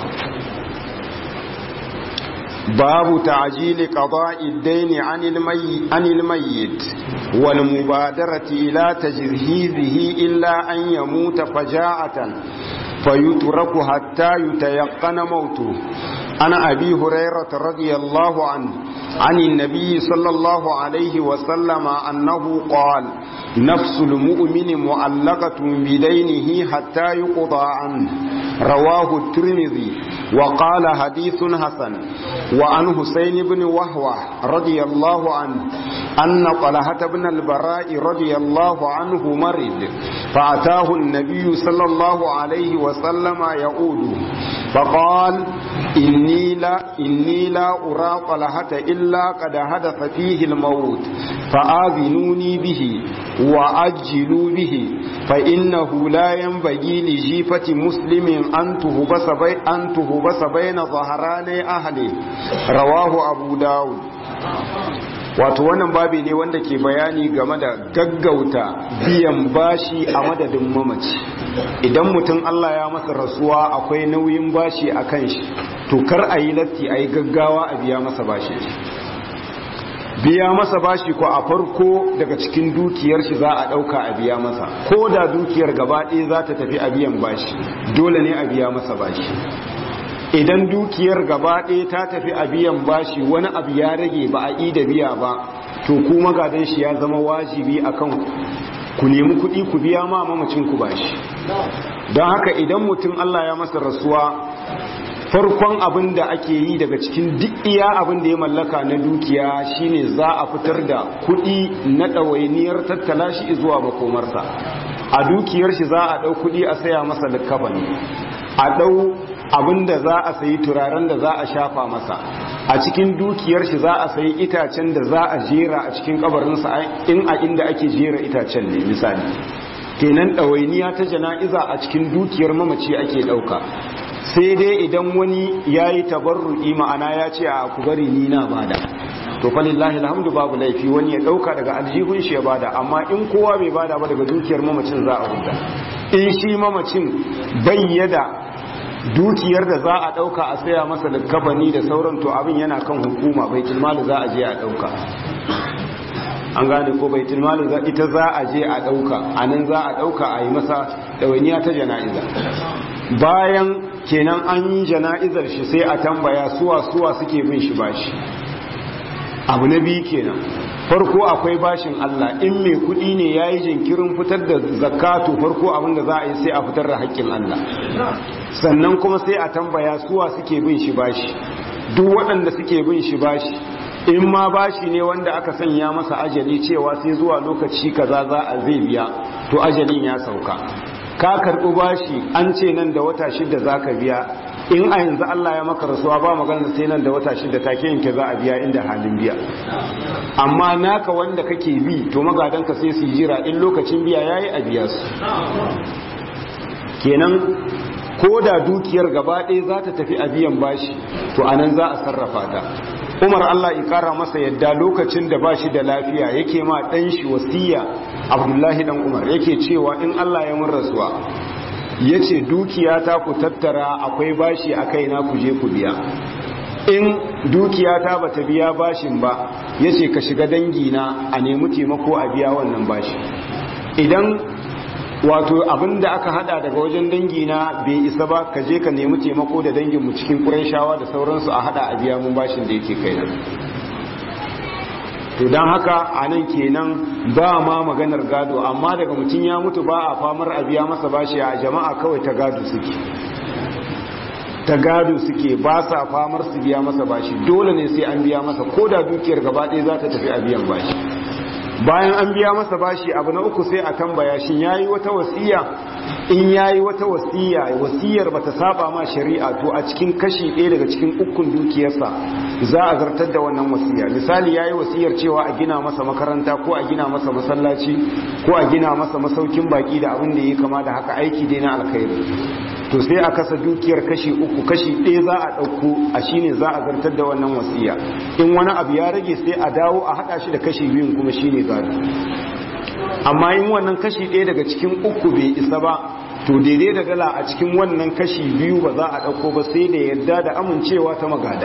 باب تعجيل قضاء الدين عن المي عن الميت والمبادرة إلى تجهيزه إلا أن يموت فجاعة فيترك حتى يتيقن موته أنا أبي هريرة رضي الله عنه عن النبي صلى الله عليه وسلم أنه قال نفس المؤمن معلقة بدينه حتى يقضى عنه رواه الترمذي وقال حديث حسن وعن حسين بن وهوة رضي الله عنه أن طلحة بن البراء رضي الله عنه مرض فأتاه النبي صلى الله عليه وسلم يعود فقال إني لا, إني لا أرى طلحة إلا قد حدث فيه الموت فآذنوني به وأجلوا به فإنه لا ينبغي لجيفة مسلم أن تهبس, بي أن تهبس بين ظهراني أهله رواه أبو داود wato wannan babi ne wanda ke bayani game da gaggauta biyan bashi a madadin mamaci idan mutum Allah ya masa rasuwa akwai nauyin bashi a kan shi to kar a yi latti a yi gaggawa a biya masa bashi biya masa bashi ko a farko daga cikin dukiyar shi za a ɗauka a biya masa ko da dukiyar gaba ɗaya za ta tafi a biyan bashi dole ne a biya masa bashi idan dukiyar gaba ɗaya ta tafi a biyan bashi wani abu ya rage ba a yi da biya ba to ku magadan shi ya zama wajibi akan ku nemi kuɗi ku biya ma mamacin ku bashi don haka idan mutum Allah ya masa rasuwa farkon abin da ake yi daga cikin duk iya abin da ya mallaka na dukiya shine za a fitar da kuɗi na ɗawainiyar tattala shi zuwa makomarsa a dukiyar shi za a ɗau kuɗi a saya masa likkafani a ɗau abin da za a sayi turaren da za a shafa masa a cikin dukiyar shi za a sayi itacen da za a jera a cikin kabarinsa in a inda ake jera itacen ne misali kenan ɗawainiya ta jana'iza a cikin dukiyar mamaci ake ɗauka sai dai idan wani ya yi tabarru'i ma'ana ya ce a ku bari ni na bada to falillahi alhamdu babu laifi wani ya ɗauka daga aljihun shi ya bada amma in kowa bai bada ba daga dukiyar mamacin za a huta in shi mamacin bayyada dukiyar da za a ɗauka a saya masa likafani da sauran to abin yana kan hukuma bai tilmali za a je a ɗauka an gane ko bai tilmali ita za a je a ɗauka a nan za a ɗauka a yi masa ɗawainiya ta jana'iza bayan kenan an yi jana'izar shi sai a tambaya suwa suwa suke bin shi bashi abu na biyu kenan farko akwai bashin Allah in mai kudi ne ya yi jinkirin fitar da zakatu farko abinda za a yi sai a fitar da haƙƙin Allah sannan kuma sai a tambaya suwa suke bin shi bashi duk waɗanda suke bin shi bashi in ma bashi ne wanda aka sanya masa ajali cewa sai zuwa lokaci kaza za a zai biya to ajalin ya sauka ka karɓi bashi an ce nan da wata shida za ka biya in a yanzu Allah ya maka rasuwa ba magana sai nan da wata shida take yanke za a biya inda halin biya amma naka wanda kake bi to magadanka sai su jira in lokacin biya yayi a biya su kenan ko da dukiyar gaba ɗaya za ta tafi a biyan bashi to anan za a sarrafa ta umar allah ikara masa yadda lokacin da bashi da lafiya yake ma ɗan shi wasiya abdullahi dan umar yake cewa in allah ya mun rasuwa ya ce dukiya ta ku tattara akwai bashi a kaina ku je ku biya in dukiya ta bata biya bashin ba ya ce ka shiga dangina a nemi taimako a biya wannan bashi idan wato abin da aka hada daga wajen dangina bai isa ba ka je ka nemi taimako da danginmu cikin shawa da sauransu a hada a biya mun bashin da yake kai to don haka a nan kenan ba ma maganar gado amma daga mutum ya mutu ba a famar a biya masa bashi a jama'a kawai ta gado suke ta gado suke ba sa famar su biya masa bashi dole ne sai an biya masa ko da dukiyar gaba ɗaya za ta tafi a biyan bashi bayan an biya masa bashi abu na uku sai a tambaya shin yayi wata wasiya in yayi wata wasiya wasiyar bata saba ma shari'a to a cikin kashi ɗaya daga cikin ukun dukiyarsa za a zartar da wannan wasiya misali yayi wasiyar cewa a gina masa makaranta ko a gina masa masallaci ko a gina masa masaukin baki da abin da yake kama da haka aiki dai na alkhairi to sai a kasa dukiyar kashi uku kashi ɗaya za a ɗauko a shine za a zartar da wannan wasiya in wani abu ya rage sai a dawo a haɗa shi da kashi biyun kuma shine gado amma in wannan kashi ɗaya daga cikin uku bai isa ba to daidai da dala a cikin wannan kashi biyu ba za a ɗauko ba sai da yarda da amincewa ta magada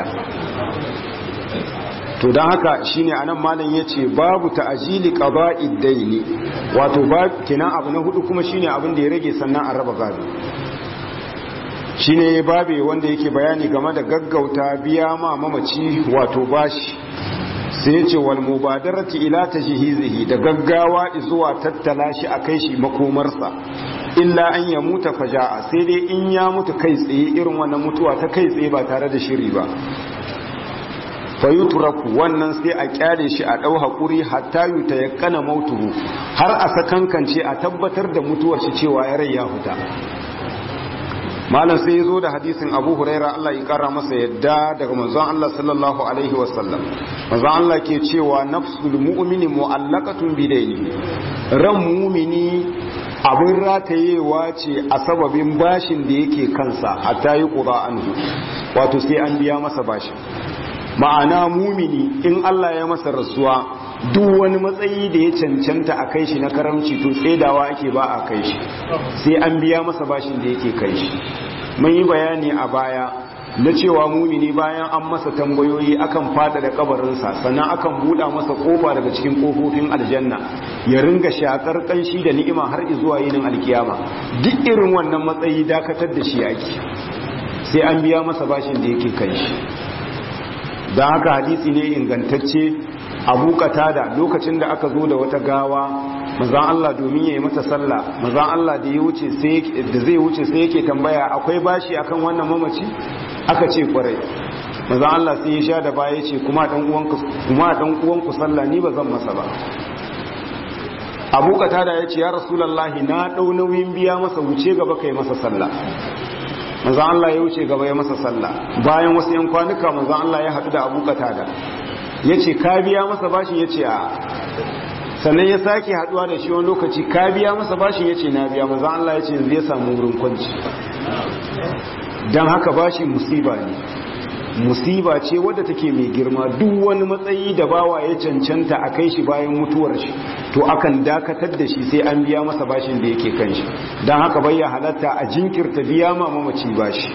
to don haka shine anan malam yace babu ta'jili qada'id daini wato ba kenan abu na hudu kuma shine abin da ya rage sannan a raba gado shine babe wanda yake bayani game da gaggauta biya ma mamaci wato bashi sai ya ce wal mubadarati ila tajhizihi da gaggawa zuwa tattala shi a kai shi makomarsa illa an ya muta faja'a sai dai in ya mutu kai tsaye irin wannan mutuwa ta kai tsaye ba tare da shiri ba fayuturaku wannan sai a kyale shi a ɗau haƙuri hatta yuta ya kana mautuhu har a sakankance a tabbatar da mutuwar shi cewa ya rai ya huta malam sai ya zo da hadisin abu huraira Allah ya kara masa yadda daga manzon Allah sallallahu alaihi wasallam manzon Allah ke cewa nafsul mu'mini mu'allaqatun bidaini ran mu'mini abin ratayewa ce a sababin bashin da yake kansa hatta yi qura anhu wato sai an biya masa bashin ma'ana mumini in Allah ya masa rasuwa duk wani matsayi da ya cancanta a kai shi na karamci to tsedawa ake ba a kai shi sai an biya masa bashin da yake kai shi mun yi bayani a baya na cewa mumini bayan an masa tambayoyi akan fada da kabarinsa sannan akan buɗa masa kofa daga cikin kofofin aljanna ya ringa shakar kanshi da ni'ima har zuwa yinin alkiyama duk irin wannan matsayi dakatar da shi ake sai an biya masa bashin da yake kai shi don haka hadisi ne ingantacce abu da lokacin da aka zo da wata gawa mazan Allah domin ya yi mata sallah mazan Allah da zai wuce sai yake tambaya akwai bashi akan wannan mamaci aka ce kwarai mazan Allah sai ya sha da baya ce kuma dan uwanku sallah ni ba zan masa ba abu da ya ce ya rasulallahi na ɗau nauyin biya masa wuce gaba kai masa sallah manzo Allah ya wuce gaba ya masa sallah bayan wasu yan kwanuka manzo Allah ya haɗu da Abu Qatada yace ka biya masa bashin yace a sannan ya sake haɗuwa da shi wani lokaci ka biya masa bashin yace na biya manzo Allah yace yanzu ya samu wurin kwanci dan haka bashi musiba ne musiba ce wadda take mai girma duk wani matsayi da bawa ya cancanta a kai shi bayan mutuwar shi to akan dakatar da shi sai an biya masa bashin da yake kan shi don haka bai ya halatta a jinkirta biya ma mamaci bashi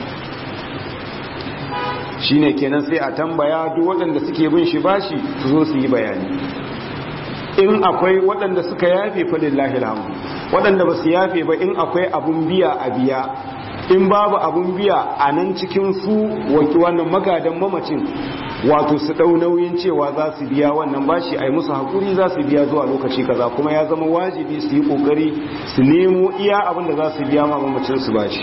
shine kenan sai a tambaya duk waɗanda suke bin shi bashi su zo su yi bayani in akwai waɗanda suka yafe falillahi alhamdu waɗanda ba su yafe ba in akwai abun biya a biya in babu abun biya a nan cikin su waki wannan magadan mamacin wato su ɗau nauyin cewa za su biya wannan bashi a yi musu haƙuri za su biya zuwa lokaci kaza kuma ya zama wajibi su yi ƙoƙari su nemo iya abin da za su biya ma mamacin su bashi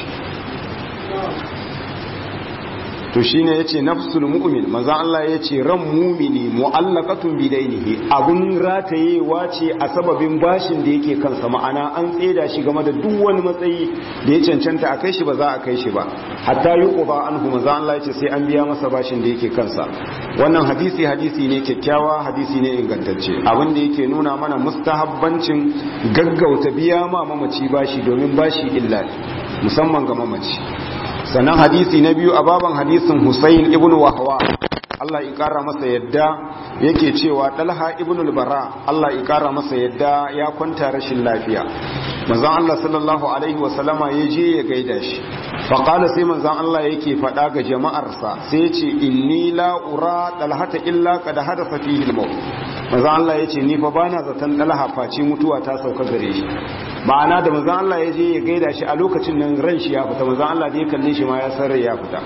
to shine yace nafsul mu'min manzo Allah yace ran mu'mini mu'allaqatun bidainihi abun ratayewa ce a sababin bashin da yake kansa ma'ana an tseda shi game da duk wani matsayi da ya cancanta a kai shi ba za a kai shi ba hatta yuqba anhu manzo Allah yace sai an biya masa bashin da yake kansa wannan hadisi hadisi ne kyakkyawa hadisi ne ingantacce abin da yake nuna mana mustahabbancin gaggauta biya ma mamaci bashi domin bashi illa musamman ga mamaci sannan hadisi na biyu a baban hadisin Husayn ibn Wahwa Allah ya kara masa yadda yake cewa Talha ibn al-Bara Allah ya kara masa yadda ya kwanta rashin lafiya manzon Allah sallallahu alaihi wa sallama ya je ya gaida shi fa qala sai manzon Allah yake faɗa ga jama'arsa sai ya ce inni la ura talhata illa qad hadatha fihi al-maut manzon Allah ya ce ni fa bana zaton Talha face mutuwa ta sauka gare shi ma'ana da manzon Allah ya je ya gaida shi a lokacin nan ran shi ya fita manzon Allah da ya kalle shi ma ya san rai ya fita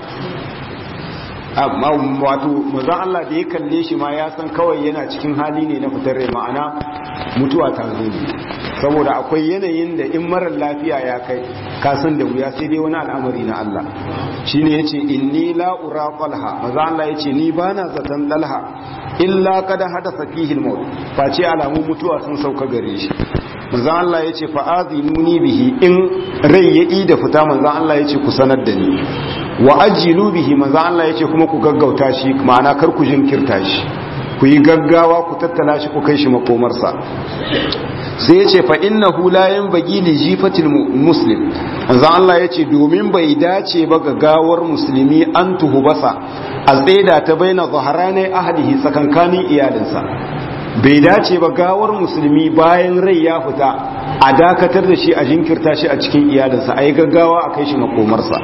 amma wato manzon Allah da ya kalle shi ma ya san kawai yana cikin hali ne na fitar rai ma'ana mutuwa ta zo ne saboda akwai yanayin da in marar lafiya ya kai kasan da wuya sai dai wani al'amari na Allah shine yace inni la ura qalha manzon Allah yace ni bana zaton dalha illa kada hadasa fihi al-maut face alamun mutuwa sun sauka gare shi manzan Allah ya ce fa'azinuni bihi in rai ya yi da fita manzan Allah ya ce ku sanar da ni wa ajilu bihi manzan Allah ya ce kuma ku gaggauta shi ma'ana kar ku jinkirta shi ku yi gaggawa ku tattala shi ku kai shi makomarsa sai ya ce fa inna hulayen bagi li jifatil muslim manzan Allah ya ce domin bai dace ba ga gawar musulmi an tuhubasa a tsaida ta baina zaharanai ahadihi tsakankanin iyalinsa bai dace ba gawar musulmi bayan rai ya fita a dakatar da shi a jinkirta shi a cikin iyalinsa a yi gaggawa a kai shi makomarsa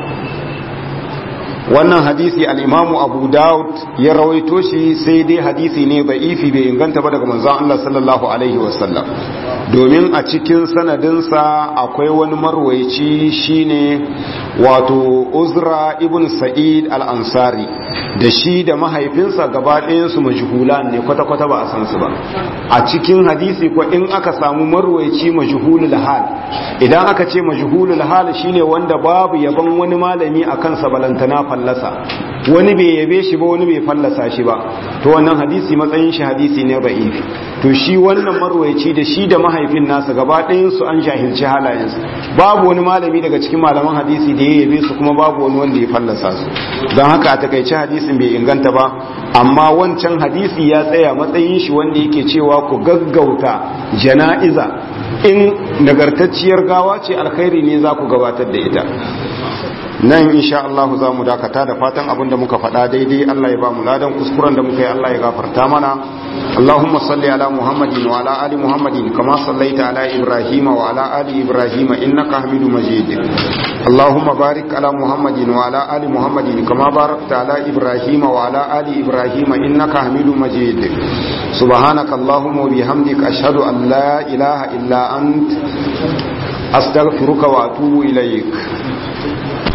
wannan hadisi al'imamu abu daud ya rawaito shi sai dai hadisi ne ba ifi bai inganta ba daga manzon Allah sallallahu alaihi wasallam domin a cikin sanadinsa akwai wani marwaici shine wato uzra ibn sa'id al-ansari da shi da mahaifinsa gaba ɗayansu majhulan ne kwata-kwata ba a san su ba a cikin hadisi ko in aka samu marwaici majhulul hal idan aka ce majhulul hal shine wanda babu yaban wani malami akan sa balantana fallasa wani bai yabe shi ba wani bai fallasa shi ba to wannan hadisi matsayin shi hadisi ne da'ifi to shi wannan marwaici da shi da mahaifin nasa gaba ɗayan su an jahilci halayensu babu wani malami daga cikin malaman hadisi da ya yabe su kuma babu wani wanda ya fallasa su don haka a takaice hadisin bai inganta ba amma wancan hadisi ya tsaya matsayin shi wanda yake cewa ku gaggauta jana'iza in nagartacciyar gawa ce alkhairi ne za ku gabatar da ita nan insha Allah za mu dakata da fatan abinda muka faɗa daidai Allah ya ba mu ladan kuskuren da muka yi Allah ya gafarta mana Allahumma salli ala Muhammadin wa ala ali Muhammadin kama sallaita ala Ibrahim wa ala ali Ibrahim innaka Hamidum Majid Allahumma barik ala Muhammadin wa ala ali Muhammadin kama barakta ala Ibrahim wa ala ali Ibrahim innaka Hamidum Majid Subhanaka Allahumma wa bihamdika ashhadu an la ilaha illa ant astaghfiruka wa atubu ilaik